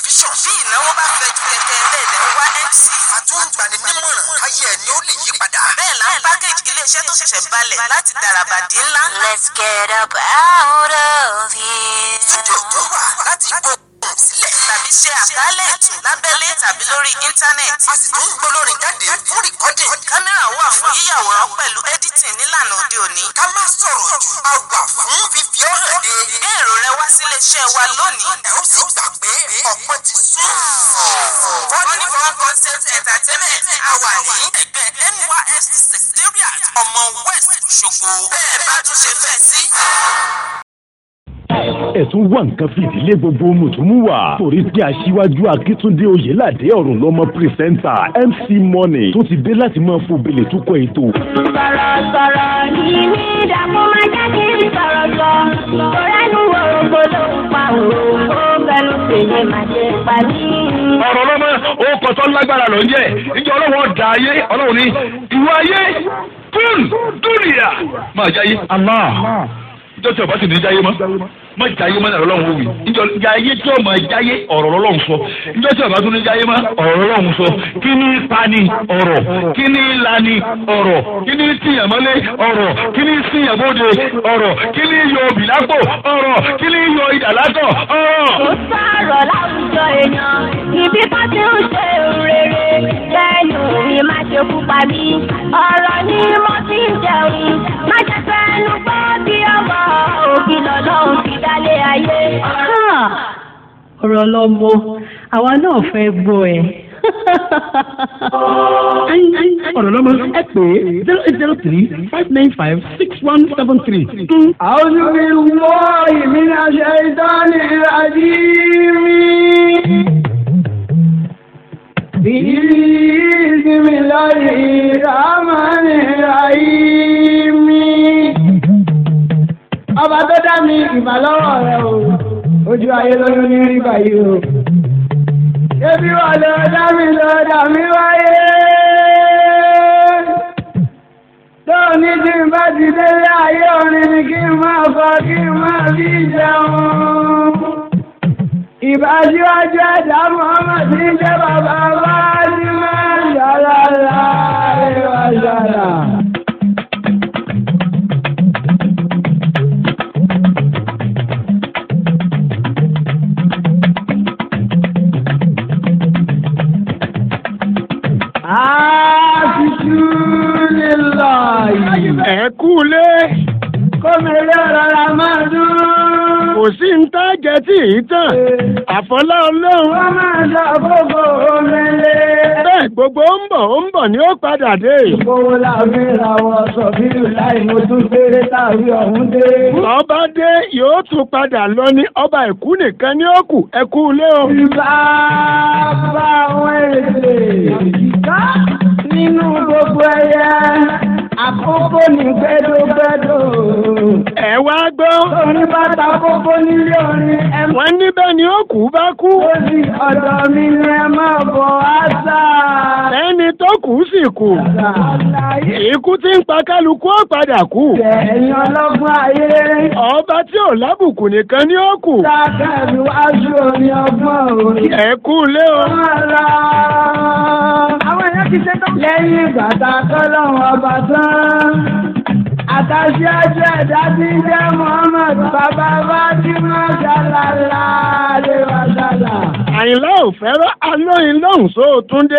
tẹlifíṣàn. bí ìnáwó bá fẹjú kẹ̀kẹ́ ẹlẹ́dẹ̀ ń wá mc. a tún ń gbani nímọ̀ràn ayé ẹni ó lè yí padà. bẹ́ẹ̀ la ń pákéjì iléeṣẹ́ tó ṣẹ̀ṣẹ̀ balẹ̀ láti dàràbàdì ńlá. Let's get up out of here. studio tó wà láti gbóhùn sílẹ̀. tàbí ṣe àkálẹ̀ ètò lábẹ́lé tàbí lórí íńtánẹ́ẹ̀tì. a sì tún ń gbólórin jáde fún rìkọ́dìn. kámẹ́rà wà fún yíyàwòrán pẹ̀lú editing nílànà òde òní. ká má sọ̀rọ̀ jù a wà fún fífi ọ́ hàn dé. gbé èrò rẹ wá sílé iṣẹ́ wa lónìí. ẹ ó sì gbà pé ọ̀pọ̀ ti sún. Funny Fun Concept Entertainment a wà ní ẹgbẹ́ NYSC Secretariat ọmọ West Òṣogbo. Bẹ́ẹ̀ bá tún ṣe fẹ́ sí. ẹ̀tún wà nǹkan fìdílé gbogbo mùtúmùwà torí pé aṣíwájú akíntúndé oyèládé ọ̀run lọ́mọ pírẹsẹ́ńtà mc money tó ti dé láti máa fòbelè túkọ̀ ètò. sọ̀rọ̀sọ̀rọ̀ ní ní ìdààmú máa jẹ́ kí n sọ̀rọ̀ sọ. Torẹ́nu òrògbò ló ń pa òrògbò fẹnu fèlè máa ṣe pa ní. ọ̀rọ̀ lọ́mọ ó kọ́tọ́ lágbára ló ń jẹ́ ìjọ ọlọ́wọ́ da ayé ọlọ́run ní ìwọ ayé kún dúnìyà máa jáyé. Allah ìjọ tí ọba sì ní jáyé mọ́ má jáyé mọ́ ọ̀rọ̀ lọ́run wí ìjọ jáyé tí ọmọ jáyé ọ̀rọ̀ lọ́run sọ ìjọ tí ọba tún ní jáyé mọ́ ọ̀rọ̀ lọ́run sọ kí ní pani ọ̀rọ̀ kí ní lani ọ̀rọ̀ kí ní tìyànmọ́lé ọ̀rọ̀ kí ní síyànbóde ọ̀rọ̀ kí ní yọ bìlápò ọ̀rọ̀ kí ní yọ ìdàlákọ̀ ọ̀rọ̀. Kò sọ̀rọ̀ láwùjọ èèyàn, ibi kan ti ń ṣe rere. Lẹ́nu mi má ṣe kú pa mí. Ọ̀rọ̀ ni mo fi ń jẹun. Má jẹ́ fẹ́nu gbọ́ bí ọmọ òbí lọ́lọ́run ti dálé ayé. ọ̀rọ̀ lọ́mọ àwa náà fẹ́ gbọ́ ẹ. ọ̀rọ̀ lọ́mọ ẹ pè é zero eight zero three five nine five six one seven three. أعوذ بالله من الشيطان الرجيم بسم الله الرحمن الرحيم ọba tó dá mi ìbálọ́wọ́ rẹ o ojú ayé lóyún ní rí báyìí o ebi wà lọ dá mi lọ dá mi wáyé tóní tí n bá ti délé ayé orin ni kí n máa fọ kí n máa fi jẹun. ìbáṣíwájú ẹ̀dá Muhammad ti ń jẹ́ bàbá bá ní máa ń yàrá láàrin wa yàrá. Àtìtú nílò yìí. ẹ kú lé Kọ́mẹ̀rẹ́ rárá máa dún. kò sí ń tá jẹ tí ì tàn àfọlá ọlọ́run Wọ́n máa dá gbogbo omele. bẹ́ẹ̀ gbogbo ó ń bọ̀ ó ń bọ̀ ni ó padà dé. Owó láàbí ìràwọ̀ sọ̀bírù láì mo tún fèrè tàbí ọ̀hún dé. ọba dé yóò tún padà lọ ní ọba ìkú nìkan ní ó kù ẹ kú lé o. Ìbá bá àwọn èdè ìká nínú gbogbo ẹyẹ. Àkókò ní gbẹdọgbẹdọ. ẹ wá gbọ́ Orin bàtà kókó nílé orin ẹ mọ́. wọ́n níbẹ̀ ni ó kù bá kú Lórí ọ̀dọ̀ mi ni ẹ máa bọ̀ àṣà. ẹni tó kù sì kù ikú tí ń pa kálukú ó padà kú Ẹ̀yin ọlọ́gbọ́n ayé. ọba tí ò lábùkù nìkan ni ó kù Sákẹ́rù wájú orin ọgbọ́n orin. ẹ kú lé o. Àwọn èèyàn ti ṣe tán. Lẹ́yìn ìgbà tá a kọ́ lọ́wọ́ ọba tán. Àtàṣíájú ẹ̀dá tí ń jẹ́ Muhammad bàbá Fátímà ṣàlàlà lè wá ṣàlà. àyìnlá ò fẹ́ràn alóyin lọ́hùn sóòtúndé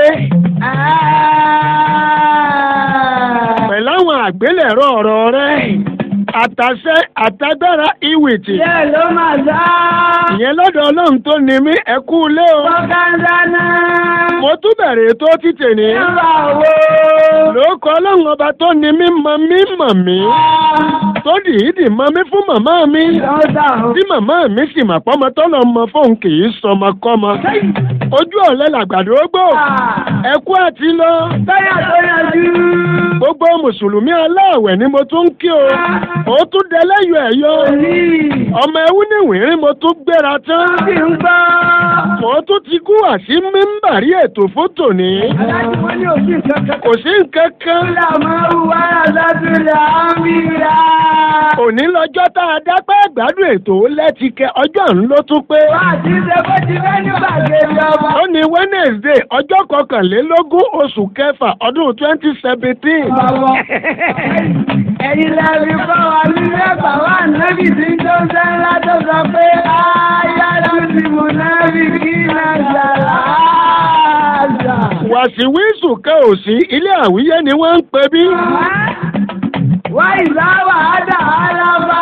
pẹ̀lú àwọn àgbélẹ̀rọ ọ̀rọ̀ rẹ̀ àtàṣẹ àtagbára ìwìtì Ṣé ló máa dá? ìyẹn lọ́dọ̀ ọlọ́run tó ní mí ẹ kú lé o. Bọ́kándá náà. mo tún bẹ̀rẹ̀ tó títì ní. Nígbà wo? lóòkọ́ ọlọ́run ọba tó ní mí mọ mí mọ̀ mí tó dìídì mọ mí fún màmá mi Lọ́dà o. tí màmá mi sì mà pọ́mọ tọ́lọ̀ mọ fóun kì í sọmọkọ́mọ. ojú ọ̀lẹ́ làgbàdo gbò ẹ kú àti lọ. Tọ́yà tó yanjú. gbogbo mùsùlùmí aláàwẹ̀ ni mo tún ń kí o ó tún dẹlẹ́yọ̀ ẹ̀yọ Òní. ọmọ ẹwú níwìnrín mo tún gbéra tán Bí ń gbọ́. mo tún ti kú wá sí mímbàrí ètò fótò ní. aláàjì wọn ní òsì kankan. kò sí nǹkan kan. Ìlà máa ń wá àdásílẹ̀ àmìlà. òní lọ́jọ́ tá a dápẹ́ gbádùn ètò lẹ́tìkẹ́ ọjọ́ ń ló tún pé. Wá àti ṣe bó ti fẹ́ ní gbàgede ọmọ. ó ní wednesday ọjọ́ kọkànlélógún oṣù kẹfà ọdún twenty seventeen. Bàbá ẹ̀yin lẹ́rìí fún wa nílé ẹ̀gbà wá nábì tí tó ń sẹ́ ńlá tó sọ pé ayára ti mú nábì kí náà ṣàlá àṣà. wàsíwísù kan ò sí ilé àwíyé ni wọ́n ń pè bí. Wá ìlà wàhádà alábá.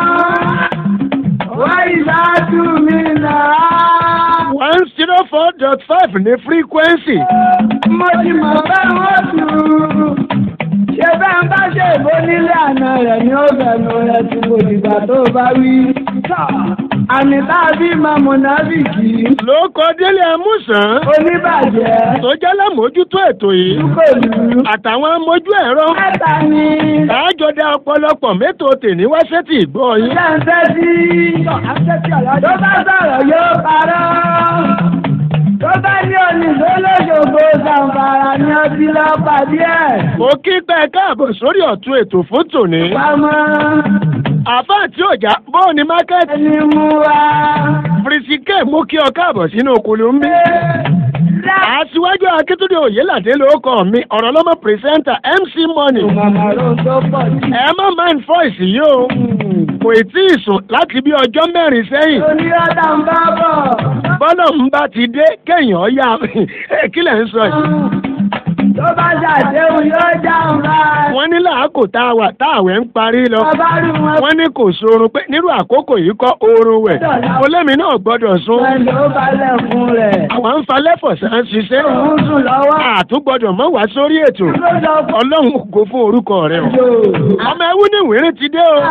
Wá ìlà túmí náà. one zero four dot five ní frequency. Mo ti mọ̀ bẹ́ẹ̀ wọ́n tù ú. Ṣé bẹ́ẹ̀ ń bá ṣe ìbò nílé àná rẹ̀ ní ọ̀bẹ̀nu rẹ̀ tí kò dìgbà tó bá wí? Àmì táàbí máa mọ̀nàbìkì. ló kọ délé amúsàn. Oníbàjẹ́. tó jẹ́ lámójútó ètò yìí. Pẹ̀lú. àtàwọn amójú ẹ̀rọ. Mẹ́ta ni. tààjọ dá ọ̀pọ̀lọpọ̀ mẹ́tò tèmi wá sétí ìgbọ́ yín. Ṣé ń tẹ́tí? Tó bá sọ̀rọ̀ yóò parọ́. Tó bá ní oníṣó lóṣogbo ṣàǹfàrà ni ọtí lọ pàdé ẹ̀. mo kí pẹ́ káàbọ̀ sórí ọ̀tún ètò fún tòní. Pamọ́. àbá àti ọjà bóò ní mákẹ́tì. Ẹni mú wa. firisike mú kí ọ káàbọ̀ sínú okùnrin ń bí. aṣíwájú akíntúndé òyìnládé ló kọ mi ọ̀rọ̀ lọ́mọ pírẹsẹ́ńtà mc money. Màmá ló ń tó pọ̀ jù. ẹ má mind voice yìí o kò tí ì sùn láti bí ọjọ́ mẹ́rin sẹ́yìn. Oníyọ́dà ń bá bọ̀. bọ́lá ń bá ti dé kéèyàn yá kí lẹ̀ ń sọ yìí. Tó bá ṣàdéhùn yóò dáhùn báyìí. wọ́n ní làákò tá a wà tá àwẹ̀ ń parí lọ. Bàbá rí wọn. wọ́n ní kò sórun pé nírú àkókò yìí kọ́ oorun wẹ̀. olómi náà gbọ́dọ̀ sún. Ẹni ó balẹ̀ fún rẹ̀. àwọn ń fa lẹ́fọ̀sán ṣiṣẹ́. Òun sùn lọ́wọ́. àtúgbọ́dọ̀ mọ́ wá sórí ètò. Ló sọ fún ọlọ́run ògo fún orúkọ rẹ o. Jò. ọmọ ẹwú ní ìwérín ti dé o.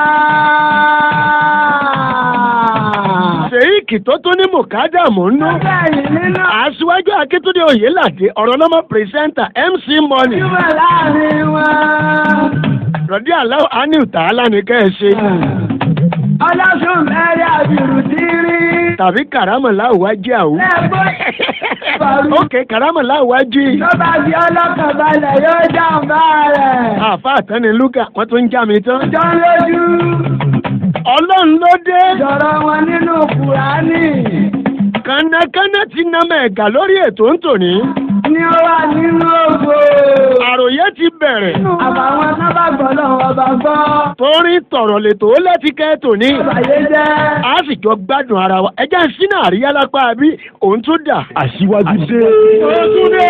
sèyíkì tó tún ní mùkádàmù ń nú. Bẹ́ẹ̀ni nínú aṣíwájú akíntúndé oyèládé ọ̀rọ̀ lọ́mọ pírẹsẹ́ńtà mc money. ìwà láàrin wọn. rọ̀dí aláwọ̀ ánìl tààlà ní kẹ́ ẹ ṣe. Ọlọ́sùn mẹ́rin àbìrù ti rí. tàbí kàrámọ̀lá òwájú àwù. Lẹ́gbọ́n. ok kàrámọ̀lá òwájú. Tó bá fi ọlọ́kàn balẹ̀ yóò jàǹbá rẹ̀. àfa àtẹni lúkà wọ́n tún ń já mi tán. Jọ lójú. ọlọ́run ló dé. Jọ̀rọ̀ wọn nínú Kùránì. kànákànná ti nà mẹ́ẹ̀gà lórí ètò ń tòní. Ní ó wà nínú ògo. àròyé ti bẹ̀rẹ̀. Àbàwọn sábà gbọ́dọ̀ ọba gbọ́. torí tọ̀rọ̀ lètò ó lẹ́tí kẹ́ tòní. Àbàyé jẹ́. a sì jọ gbádùn ara wa ẹjẹ́ ń sínú àríyá lápá bí òun tún dà. Aṣíwájú dé. òun tún dé.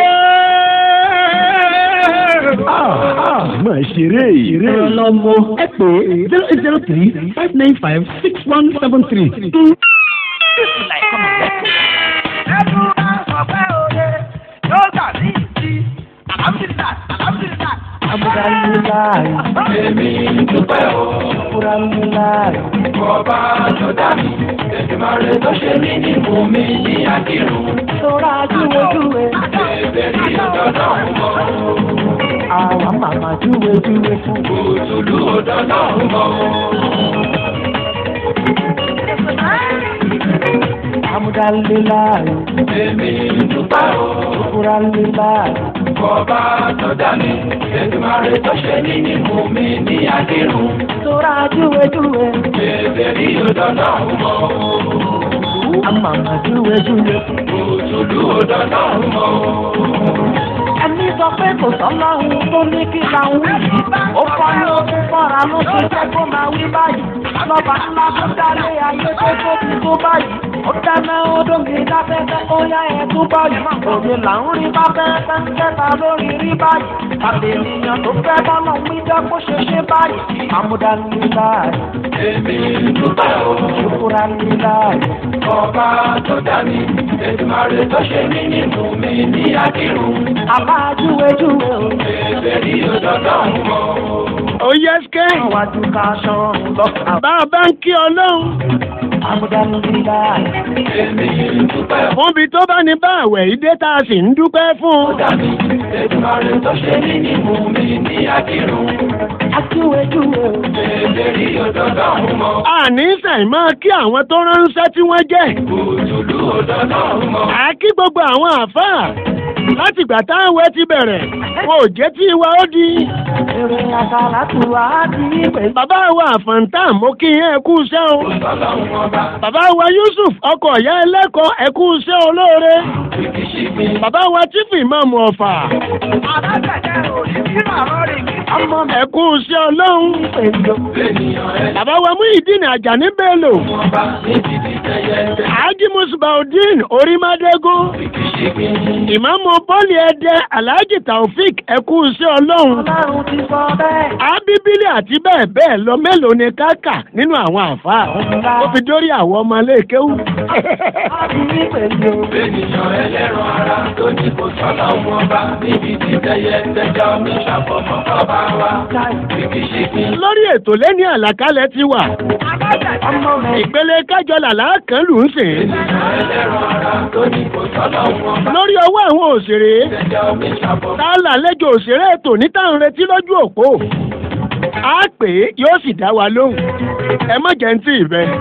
Máa ṣeré. ẹ̀rọ lọ́mọ ẹ pè zero eight zero three five nine five six one seven three. ẹnu bá sọ pé òye yóò gbà ní ìdí àlámìlá àlámìlá. Alhamdulilayi. èmi dúpẹ́ o Alhamdulilayi. ọba tó dá mi èdèmàrè tó ṣe mí ní mú mi ní àdìrún. Sọ́ra júwèjúwe. èbè ní ọ̀dọ́dọ̀ mọ́ Àwọn màmá júwèjúwe fún. òtúlù ọ̀dọ́dọ̀ mọ́. Alhamdulilayi. èmi dúpẹ́ o Alhamdulilayi. ọba tó dá mi èdèmàrè tó ṣe mí ní mú mi ní àdìrún. Sọ́ra júwèjúwe. èbè ní ọ̀dọ́dọ̀ mọ́ Àwọn màmá júwèjúwe fún. òtúlù ọ̀dọ́dọ̀ mọ́. Ẹni sọ pé kò sọ́lọ́run tó ní kí la ń wí. Ó kọ́ ló fún fọ́ra ló ṣe jẹ́ kó máa wí báyìí. Lọ́ba ńlá tó dálé ayé tó tóbi tó báyìí. Ó dáná odò mi láfẹ́fẹ́ ó yá ẹ̀ tó báyìí. Òde là ń rí bá fẹ́fẹ́ ń kẹta lórí rí báyìí. Àbí ènìyàn tó fẹ́ bọ́lọ̀ ń wíjọ́ kó ṣe ṣe báyìí. Amúdánilláì, èmi dúpẹ́ o ṣùkúránilláì. ọba tó dá mi èdèmàrè tó ṣe mí ní mú mi ní àdìrún. Àbá júwèjúwe o. èbè ní ọ̀dọ́dọ̀ mọ́. ó yẹ skẹ́. Àwájú ká ṣọ́run lọ. bá a bá ń kí ọlọ́run. Àmúdánilá. Èmi dúpẹ́ fún ibi tó bá ní bá àwẹ̀ yìí dé tá a sì ń dúpẹ́ fún. ọ̀dà mi. Èdùmàrè tó ṣe ní ní mú mi ní akírun. Akíwéjúwe. Bèbè rí òdòdó ọ̀hún mọ́. àní sẹ́yìn máa kí àwọn tó ránṣẹ́ tí wọ́n jẹ́. Òtúlú òdòdó ọ̀hún mọ́. à kí gbogbo àwọn àfáà láti ìgbà táwọn ti bẹ̀rẹ̀ wọn ò jẹ́ tí ìwà ó di. Èrè àkàrà tù wá di ìpè. bàbá wa àfọ̀ǹtà mo kí yín ẹ kú iṣẹ́ o. Ọlọ́run ọba. bàbá wa Yusuf ọkọ̀ ìyá ẹlẹ́kọ̀ọ́ ẹ kú iṣẹ́ olóore. bàbá wa tífì ìmáàmù ọ̀fà Alágbàjẹ́ òní bí màmá rè mí. Ọmọ mi ẹ kú iṣẹ́ ọlọ́run. pèlò. Ènìyàn ẹ̀ bàbá wa Muyideen Ajani Bello ọba níbi tí tẹ̀yẹ tẹ̀. Haji Musbaudeen Orímádégún ìmáàmù bọ́ọ̀lì ẹ̀dẹ́ Alhaji Taofik ẹ kú iṣẹ́ ọlọ́run. Ọlọ́run ti sọ bẹ́ẹ̀. Abíbílì àti bẹ́ẹ̀ bẹ́ẹ̀ lọ mélòó ni káàkà nínú àwọn àfáà. Ó fi dórí àwọn ọmọ iléekéwú. Àbí pèlò. Ènìyàn ẹlẹ́ran ara tó ní kò sọ́nà wọn bá níbi tí tẹ̀yẹ tẹ̀jọ́ mi ṣàfọ̀mọ́ ọba wa. Ṣìkìṣìkì. Lórí ètò lẹ́ni àlàkalẹ̀ ti wà. Ọmọ mi. Ìpele kájọ làlá kan lù ú sìn. Ènìyàn ẹlẹ́ran ara tó ní kò sọ́nà wọn bá. Lórí ọwọ́ àwọn òṣèré. Tẹ̀jọ́ mi ṣàfọ̀mọ́. Tá a làlejò òṣèré ètò ní táwọn retí lójú òpó. A pè é yóò sì dá wa lóhùn. Ẹ má jẹ́ ń tì í bẹ́ẹ̀.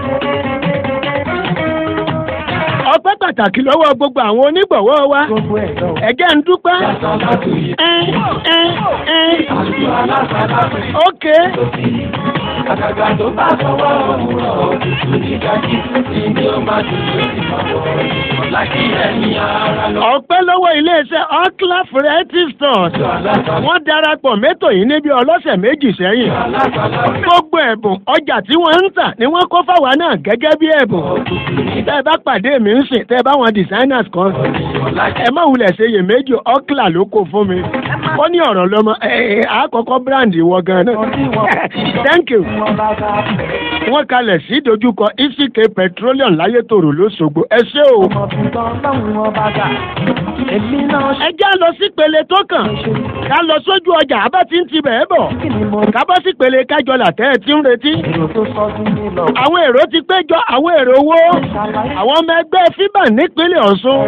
Ọpẹ́ pàtàkì lọ́wọ́ gbogbo àwọn onígbọ̀wọ́ wa. Gbogbo ẹ̀ lọ. Ẹ̀gẹ́ ń dúpẹ́. Sọ́látù yìí. Ẹ ẹ ẹ. Àlù alásàlátù. Ókè. Àgàgà tó bá sọ́wọ́ òwúrọ̀ òtútù ní kájí. Ìní ó máa dùn lórí ọ̀pọ̀. Lákì ẹ̀yìn ara lọ. Ọpẹ́ lọ́wọ́ iléeṣẹ́ Okla Variety Stores. Wọ́n darapọ̀ mẹ́tò yìí níbi ọlọ́sẹ̀ méjì sẹ́yìn. Gbogbo ẹ̀bùn ọjà tí wọ́n ń tà ni wọ́n kó fáwa náà gẹ́gẹ́ bí ẹ̀bùn. Tẹ́ ẹ bá pàdé mi ń sìn, tẹ́ ẹ bá wọn designers kan. Ẹ má wulẹ̀ ṣe iyèméjì Okla ló kó fún mi. Ó ní ọ̀rọ̀ lọ́mọ ẹ ẹ àkọ́kọ́ brand wọ gan-an. Thank you. Wọ́n kalẹ̀ sí dojúkọ Isike Petroleum Láyétòrò lóṣogbo. Ẹ ṣé o. Ẹ já lọ sí pele tó kàn. Ká lọ sójú ọjà abá tí ń ti bẹ̀ẹ́ bọ̀. Ká bọ́ sí pele kájọ làtẹ́ ẹ ti ń retí. Àwọn èrò ti péjọ àwọn èrò owó. Àwọn ọmọ ẹgbẹ́ FIBA nípínlẹ̀ Ọ̀ṣun.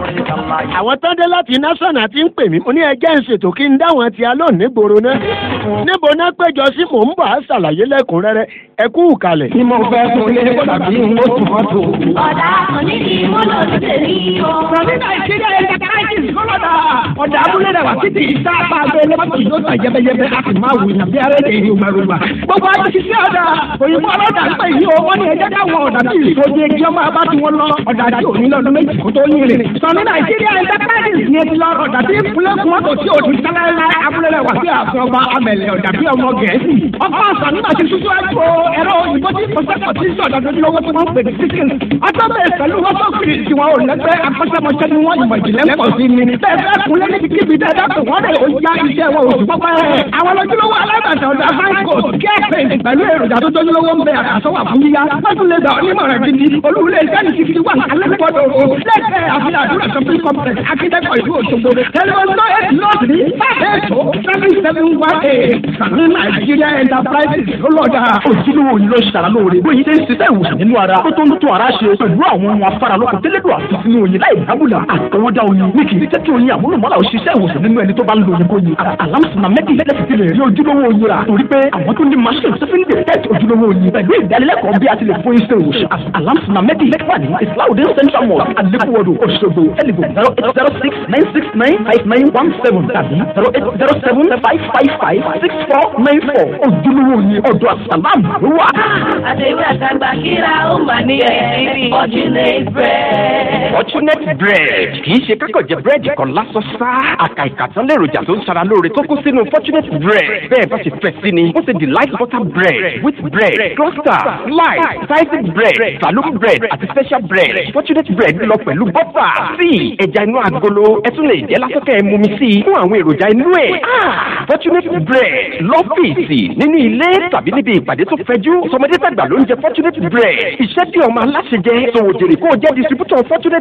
Àwọn tán dé láti násọ̀nà ti ń pè mí. Mo ní ẹjẹ́ ń ṣètò kí n dáwọn ti alóòn nígboro náà. Níbo náà péjọ sí mò ń bọ̀ á ṣàlàyé lẹ́kùnrẹ́rẹ́. Ẹ kú ìkàlẹ̀. Tí mo fẹ́ fún ilé tàbí mo tún mọ́tò. ọ̀dà onídìí mọ́tò ti tèmi o. From Nigeria Enterprises Kọ́lọ́dà. Ọ̀dà abúlé rẹ̀ wá títí ìta apá abẹ́ lọ́pọ̀ yóò tà yẹ́bẹ́yẹ́bẹ́ a sì máa wù nàbí arẹ́dẹ̀ ìlú Màrúwà. Gbogbo àti ṣiṣẹ́ ọ̀dà òyìnbó ọlọ́dà ń pè yí o. Wọ́n ní ẹjẹ́ dáwọn ọ̀dà tí ìṣòdì ẹgbẹ́ ọmọ abá tí wọ́n lọ. Ọ̀dà tí ò ní lọ́dún méjì kó tó yín rè. Sọ̀nù Nigeria Enterprises ni ti lọ ọ̀dà tí ìpínlẹ̀ kúmọ́tò tí ò ní sálẹ́lá abúlé rẹ̀ wá sí àfin ọba amẹ̀lẹ̀ ọ̀dà bí ọmọ Gẹ̀ẹ́sì. Ọkọ̀ ọ̀sán nígbà tí ṣíṣú àjò ẹ̀rọ òyìnbó tí kò sẹ́kọ̀ọ́ tí sọ̀dọ̀ lójúlówó tí wọ́n pè ní síkìn. Ọjọ́ bẹ́ẹ̀ pẹ̀lú wọ́n tó kiri tí wọn ò lẹ́gbẹ́ akọ́ṣẹ́mọṣẹ́ ni wọ́n ìmọ̀ ìjìnlẹ̀ ń pọ̀ sí ni. Bẹ́ẹ̀ fẹ́ kunlé níbi kíbi dáadáa pé wọ́n rẹ̀ ó já iṣẹ́ wọn oṣù pọ́pẹ́. Àwọn lójúlówó alábàtà ọ̀dà Franco kẹ́ẹ̀pẹ̀ pẹ̀lú èròjà tó tójúlówó ń bẹ àkàsọ́wà fún yíyá. Wọ́n tún lè gbà onímọ̀ràn gidi. Olúwulẹ̀ iṣẹ́ ní ti wà alẹ́kọ̀ọ́dọ̀ o. Lẹ́kẹ̀ẹ́ àfihàn àdúrà shopping complex akíndẹ́kọ̀ ìlú Òṣogbo. Tẹlifọ̀n náà eight north ní five eight oh seven seven one eight. Sàmì Nàìjíríà Enterprises ló lọ́jà. ojúlówó yìí ló ṣàrà lóore bóyá ilé ń ṣiṣẹ́ ìwòsàn nínú ara tó tó ń tó ara ṣe pẹ̀lú àwọn ohun afáralókun tẹ́lẹ̀dọ̀ àti sínú oyin láì dábùlà àtọwọ́dá oyin ní kì í jẹ́ kí oyin àmúlùmọ́lá òṣìṣẹ́ ìwòsàn nínú ẹni tó bá ń lo oyin kó yin alámùsùnà mẹ́tì lẹ́sìn ti lè rí ojúlówó oyin rà torí pé àwọn tó ní machine tó fi ń detect ojúlówó oyin pẹ̀lú ìdánilẹ́kọ̀ọ́ bí a ti lè fún iṣẹ́ ìwòsàn alámùsùnà mẹ́tì lẹ́kọ̀ọ́ ní islaudin central mosque alekuwodo Òṣogbo telephone zero eight zero six nine six nine five nine one seven tàbí zero eight zero seven five five five six four nine four ojúlówó oyin ọ̀dọ̀ àsàlámù ló wà. àdéhùn àtàgbà kíra ó mà ní ẹ̀rí fortunate bread. Fortunate bread kì í ṣe kákọ̀ jẹ búrẹ́dì kan lásán sá. Àkà ìkàtán lèròjà tó ń sara lóore tó kó sínú Fortunate bread. Bẹ́ẹ̀ bá ṣe fẹ́ sí ni, ó ṣe delight butter bread, wheat bread, cluster, slice, sliced bread, saloon bread àti special bread. Fortunate bread lọ pẹ̀lú bọ́fà, tíì, ẹja inú agolo, ẹ tún lè jẹ́ lásán kẹ́ ẹ mumi sí i fún àwọn èròjà inú ẹ̀. Fortunate bread lọ́fíìsì nínú ilé tàbí níbi ìpàdé tó fẹjú. Sọmọdé tàgbà ló ń jẹ Fortunate bread. Iṣẹ́ tí ọmọ aláṣẹ jẹ, sòwò jèrè kó o jẹ́ distributor Fortunate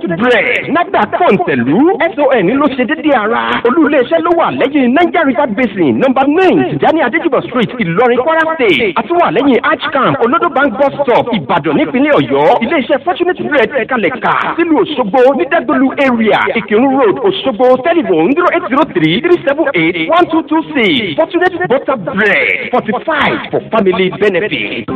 bread nagba kọ̀ǹtẹ̀lú son ló ṣe dédé ara olú iléeṣẹ́ ló wà lẹ́yìn niger river basin number nine tìjání adéjúbọ̀ street ìlọrin kwara state àtúwà lẹ́yìn arch camp olodo bank bus stop ìbàdàn nípínlẹ̀ ọ̀yọ́ iléeṣẹ́ fortunate bread kalẹ̀ ká sílùú òṣogbo ní dẹ́gbẹ̀lú area ìkírun road òṣogbo telephone zero eight zero three three seven eight one two two six fortunate butter bread fortified for family benefit.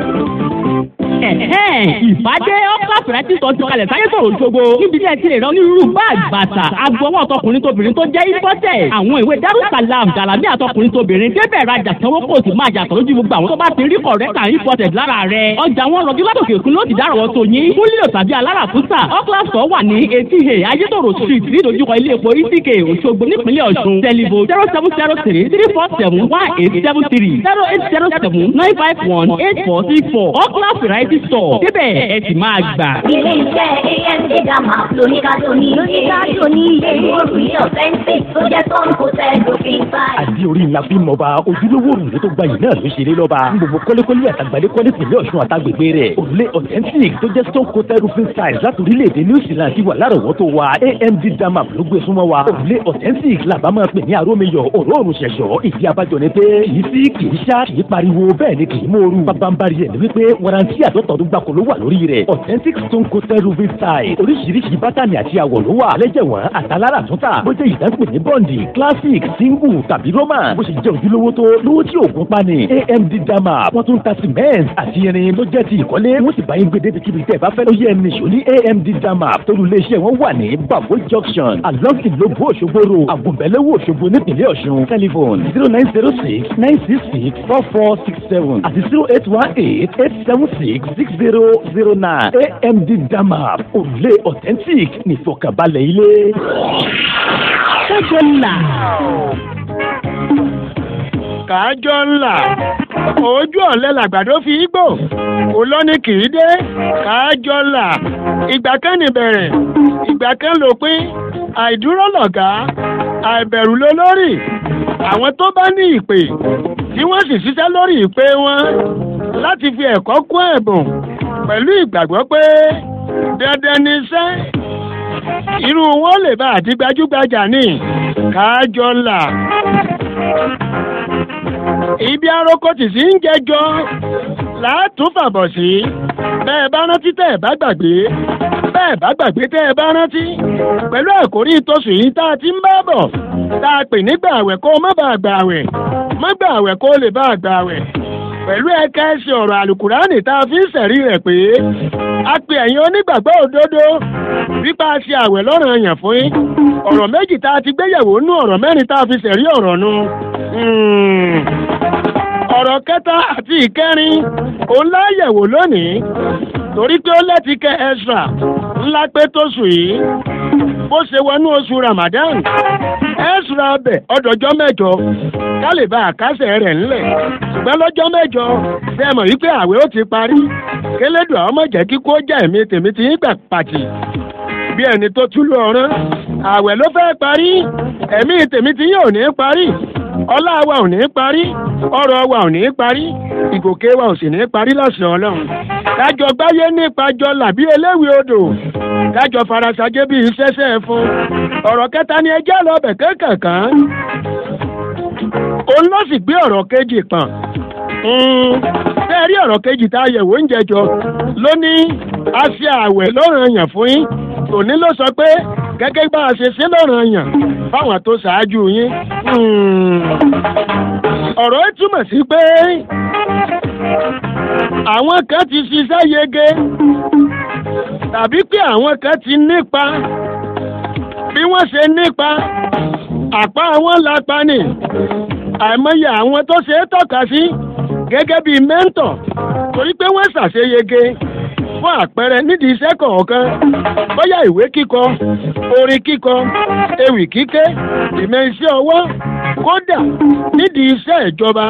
ìbádé ọ́kà fẹ̀rẹ́tì sọ ti kalẹ̀ sáyé sọ̀rọ̀ ṣogbo níbi tí ẹ ti lè rán onírúurú báàgì bàtà agbọwọ́ ọtọkùnrin tóbìnrin tó jẹ́ ìfọ́tẹ̀ àwọn ìwé darussalam gàlámì àtọkùnrin tóbìnrin débẹ̀ rajà sanwó kò sì máa yàtọ̀ lójú gbogbo àwọn tó bá ti rí kọ̀rẹ́tà ìfọ́tẹ̀ lára rẹ̀ ọjà wọn rọjú látòkè òkun ló ti dárọ̀ tó yín fún lílo tàbí aláràkúsà ọ́kà sọ wà ní etí he ayétòrò street nídojúkọ ilé epo itk òṣogbo nípínlẹ̀ ọ̀ṣun tẹlifo zero seven zero three three four seven one eight seven three zero eight zero seven nine five one eight four six four ọ́kà variety store débẹ̀ ẹ sì máa gbà. ilé iṣẹ́ amd dama lóníkàdó ní lóníkàdó ní ilé ìwòrán authentic tó jẹ́ tọ́nù kò tẹ́ lófin báyìí. àdí orí ńlá fi mọba ojúlówó òrùlé tó gbayì náà ló ṣeré lọ́ba ní gbogbo kọ́lékọ́lé àtàgbálẹ́kọ́lé tìlẹ̀ ọ̀ṣun àtàgbègbè rẹ̀ òrùlé authentic tó jẹ́ stone coated roofing tiles láti orílẹ̀-èdè new zealand ti wà lárọ̀wọ́tò wa amd dama ló gbé súnmọ́ wa òrùlé authentic làbá máa pè ní arómiyọ̀ òróòrùn ṣẹ̀ṣọ́ ìdí abájọ ni pé kìí sí kìí ṣá kìí pariwo bẹ́ẹ̀ ni kìí mòoru bábánbárì ẹ̀ ni wípé warranty àtọ́tọ̀ọ́dún gbàkó ló wà lórí rẹ̀ authentic stone coated roofing tiles oríṣiríṣi bátànì àti àwọ̀ ló wà lẹ́jẹ̀wọ̀n àtàlára àtúntà bó jẹ́ ìdánpè ní bọ́ǹdì classic single tàbí roman bó ṣe jẹ́ ojúlówó tó lówó tí òògùn pani amd dama wọ́n tún ta cement àti irin ló jẹ́ ti ìkọ́lé wọ́n sì bá yín gbé débi kíbi tẹ́ ẹ bá fẹ́ ló yẹ ẹni ṣò ní amd dama torí iléeṣẹ́ wọn wà ní babo junction along ìlóbó òṣogbo ro àgùnbẹ̀lẹ́wò òṣogbo nípìnlẹ̀ ọ̀ṣun telephone zero nine zero six nine six six four four six seven àti zero eight one eight eight seven six six zero zero nine amd dama òrùlé authentic nìfọkànbalẹ̀ ilé. kájọ ńlá. kájọ ńlá ojú ọ̀lẹ́ làgbàdo fi igbó olóní kì í dé kájọ ńlá ìgbà kan níbẹ̀rẹ̀ ìgbà kan lópin àìdúró lọ̀gá àìbẹ̀rù lólórí àwọn tó bá ní ìpè tí wọ́n sì ṣiṣẹ́ lórí ìpè wọn láti fi ẹ̀kọ́ kún ẹ̀bùn pẹ̀lú ìgbàgbọ́ pé dandan ni iṣẹ́ irú wọn lè bá àti gbajúgbajà ní kájọ ńlá ibi aroko tì sí ń jẹjọ láàtún fàbọ̀ sí bẹ́ẹ̀ bá rántí tẹ́ ẹ̀ bá gbàgbé bẹ́ẹ̀ bá gbàgbé tẹ́ ẹ bá rántí pẹ̀lú àkórí ìtòsùn yìí tá a ti ń bá bọ̀ tá a pè nígbà àwẹ̀ kó o má bàa gbà àwẹ̀ má gbà àwẹ̀ kó o lè bá a gbà àwẹ̀ pẹ̀lú ẹ̀ka ẹ̀sìn ọ̀rọ̀ àlùkùránì tá a fi ń sẹ̀rí rẹ̀ pé a pe ẹ̀yin onígbàgbọ́ òdodo wípé a ṣe àwẹ̀ lọ́rùn ẹ̀yàn fún yín ọ̀rọ̀ méjì tá a ti gbéyẹ̀wò nú ọ̀rọ̀ mẹ́rin tá a fi sẹ̀rí ọ̀rọ̀ nu ọ̀rọ̀ kẹta àti ìkẹrin òun láyẹ̀wò lónìí torí pé ó lẹ́ti kẹ extra ńlá pé tó sùn yìí bó ṣe wọnú oṣù Ramadan extra ọbẹ̀ ọdọ̀jọ́ mẹ́jọ ká lè bá àkásẹ̀ rẹ̀ ńlẹ̀ ṣùgbọ́n lọ́jọ́ mẹ́jọ ṣe mọ̀ wípé àwẹ̀ ó ti parí kélédùn àwọn ọmọ jẹ́ kíkó jẹ́ ẹ̀mí tèmi ti ń gbà pàtì bí ẹni tó túlú ọ̀rán àwẹ̀ ló fẹ́ parí ẹ̀mí tèmi ti yóò ní parí ọlá wa ò ní parí ọrọ̀ wa ò ní parí ìgòkè wa ò sì ní parí lọ́sẹ̀ ọlọ́run kájọ gbáyé nípa jọ làbí eléwì odò kájọ farasajé bíi sẹ́sẹ́ fún ọ̀rọ̀ kẹta ni ẹjẹ́ lọ́bẹ̀ kékèkán òun ló sì gbé ọ̀rọ̀ kejì pọ̀n bẹ́ẹ̀ rí ọ̀rọ̀ kejì tá a yẹ̀wò ń jẹjọ ló ní a ṣe àwẹ̀ lọ́rùn ẹ̀yàn fún yín tòní ló sọ pé gẹ́gẹ́ bá a ṣe ṣe lọ́rùn ẹ̀yàn fáwọn tó ṣáájú yín ọ̀rọ̀ ẹ túmọ̀ sí pé àwọn kan ti ṣiṣẹ́ yege tàbí pé àwọn kan ti nípa bí wọ́n ṣe nípa àpá wọn lápá ni àìmọye àwọn tó ṣe é tọ́ka sí gẹ́gẹ́ bíi mẹ́ńtọ̀ torí pé wọ́n ṣàṣeyege fún àpẹẹrẹ nídìí iṣẹ́ kọ̀ọ̀kan bóyá ìwé kíkọ orin kíkọ ewì kíké ìmọ̀ iṣẹ́ ọwọ́ kódà nídìí iṣẹ́ ìjọba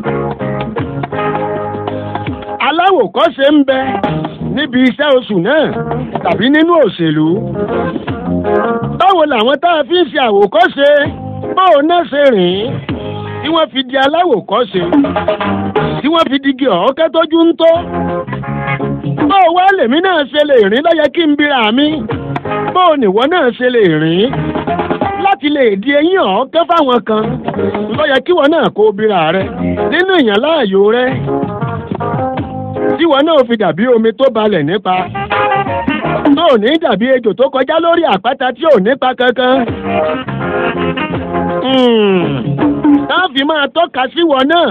aláwòkọ́ṣe ń bẹ níbi iṣẹ́ oṣù náà tàbí nínú òṣèlú báwo làwọn tá a fi ń ṣe àwòkọ́ṣe báwo náà ṣe rìn tí wọ́n fi di aláwòkọ́ṣe tí wọ́n fi digi ọ̀ọ́kẹ́ tójú ń tó báwo wá lèmi náà ṣe lè rìn lọ́yẹ kí n bira mi bóò nìwọ náà ṣe lè rìn láti lè di eyín ọ̀ọ́kẹ́ fáwọn kan ló yẹ kíwọ náà kó bíra rẹ nínú ìyàn láàyò rẹ tíwọ náà fi dàbí omi tó balẹ̀ nípa tó ò ní dàbí ejò tó kọjá lórí àpáta tí ò nípa kankan. táàfin máa tọ́ka síwọ náà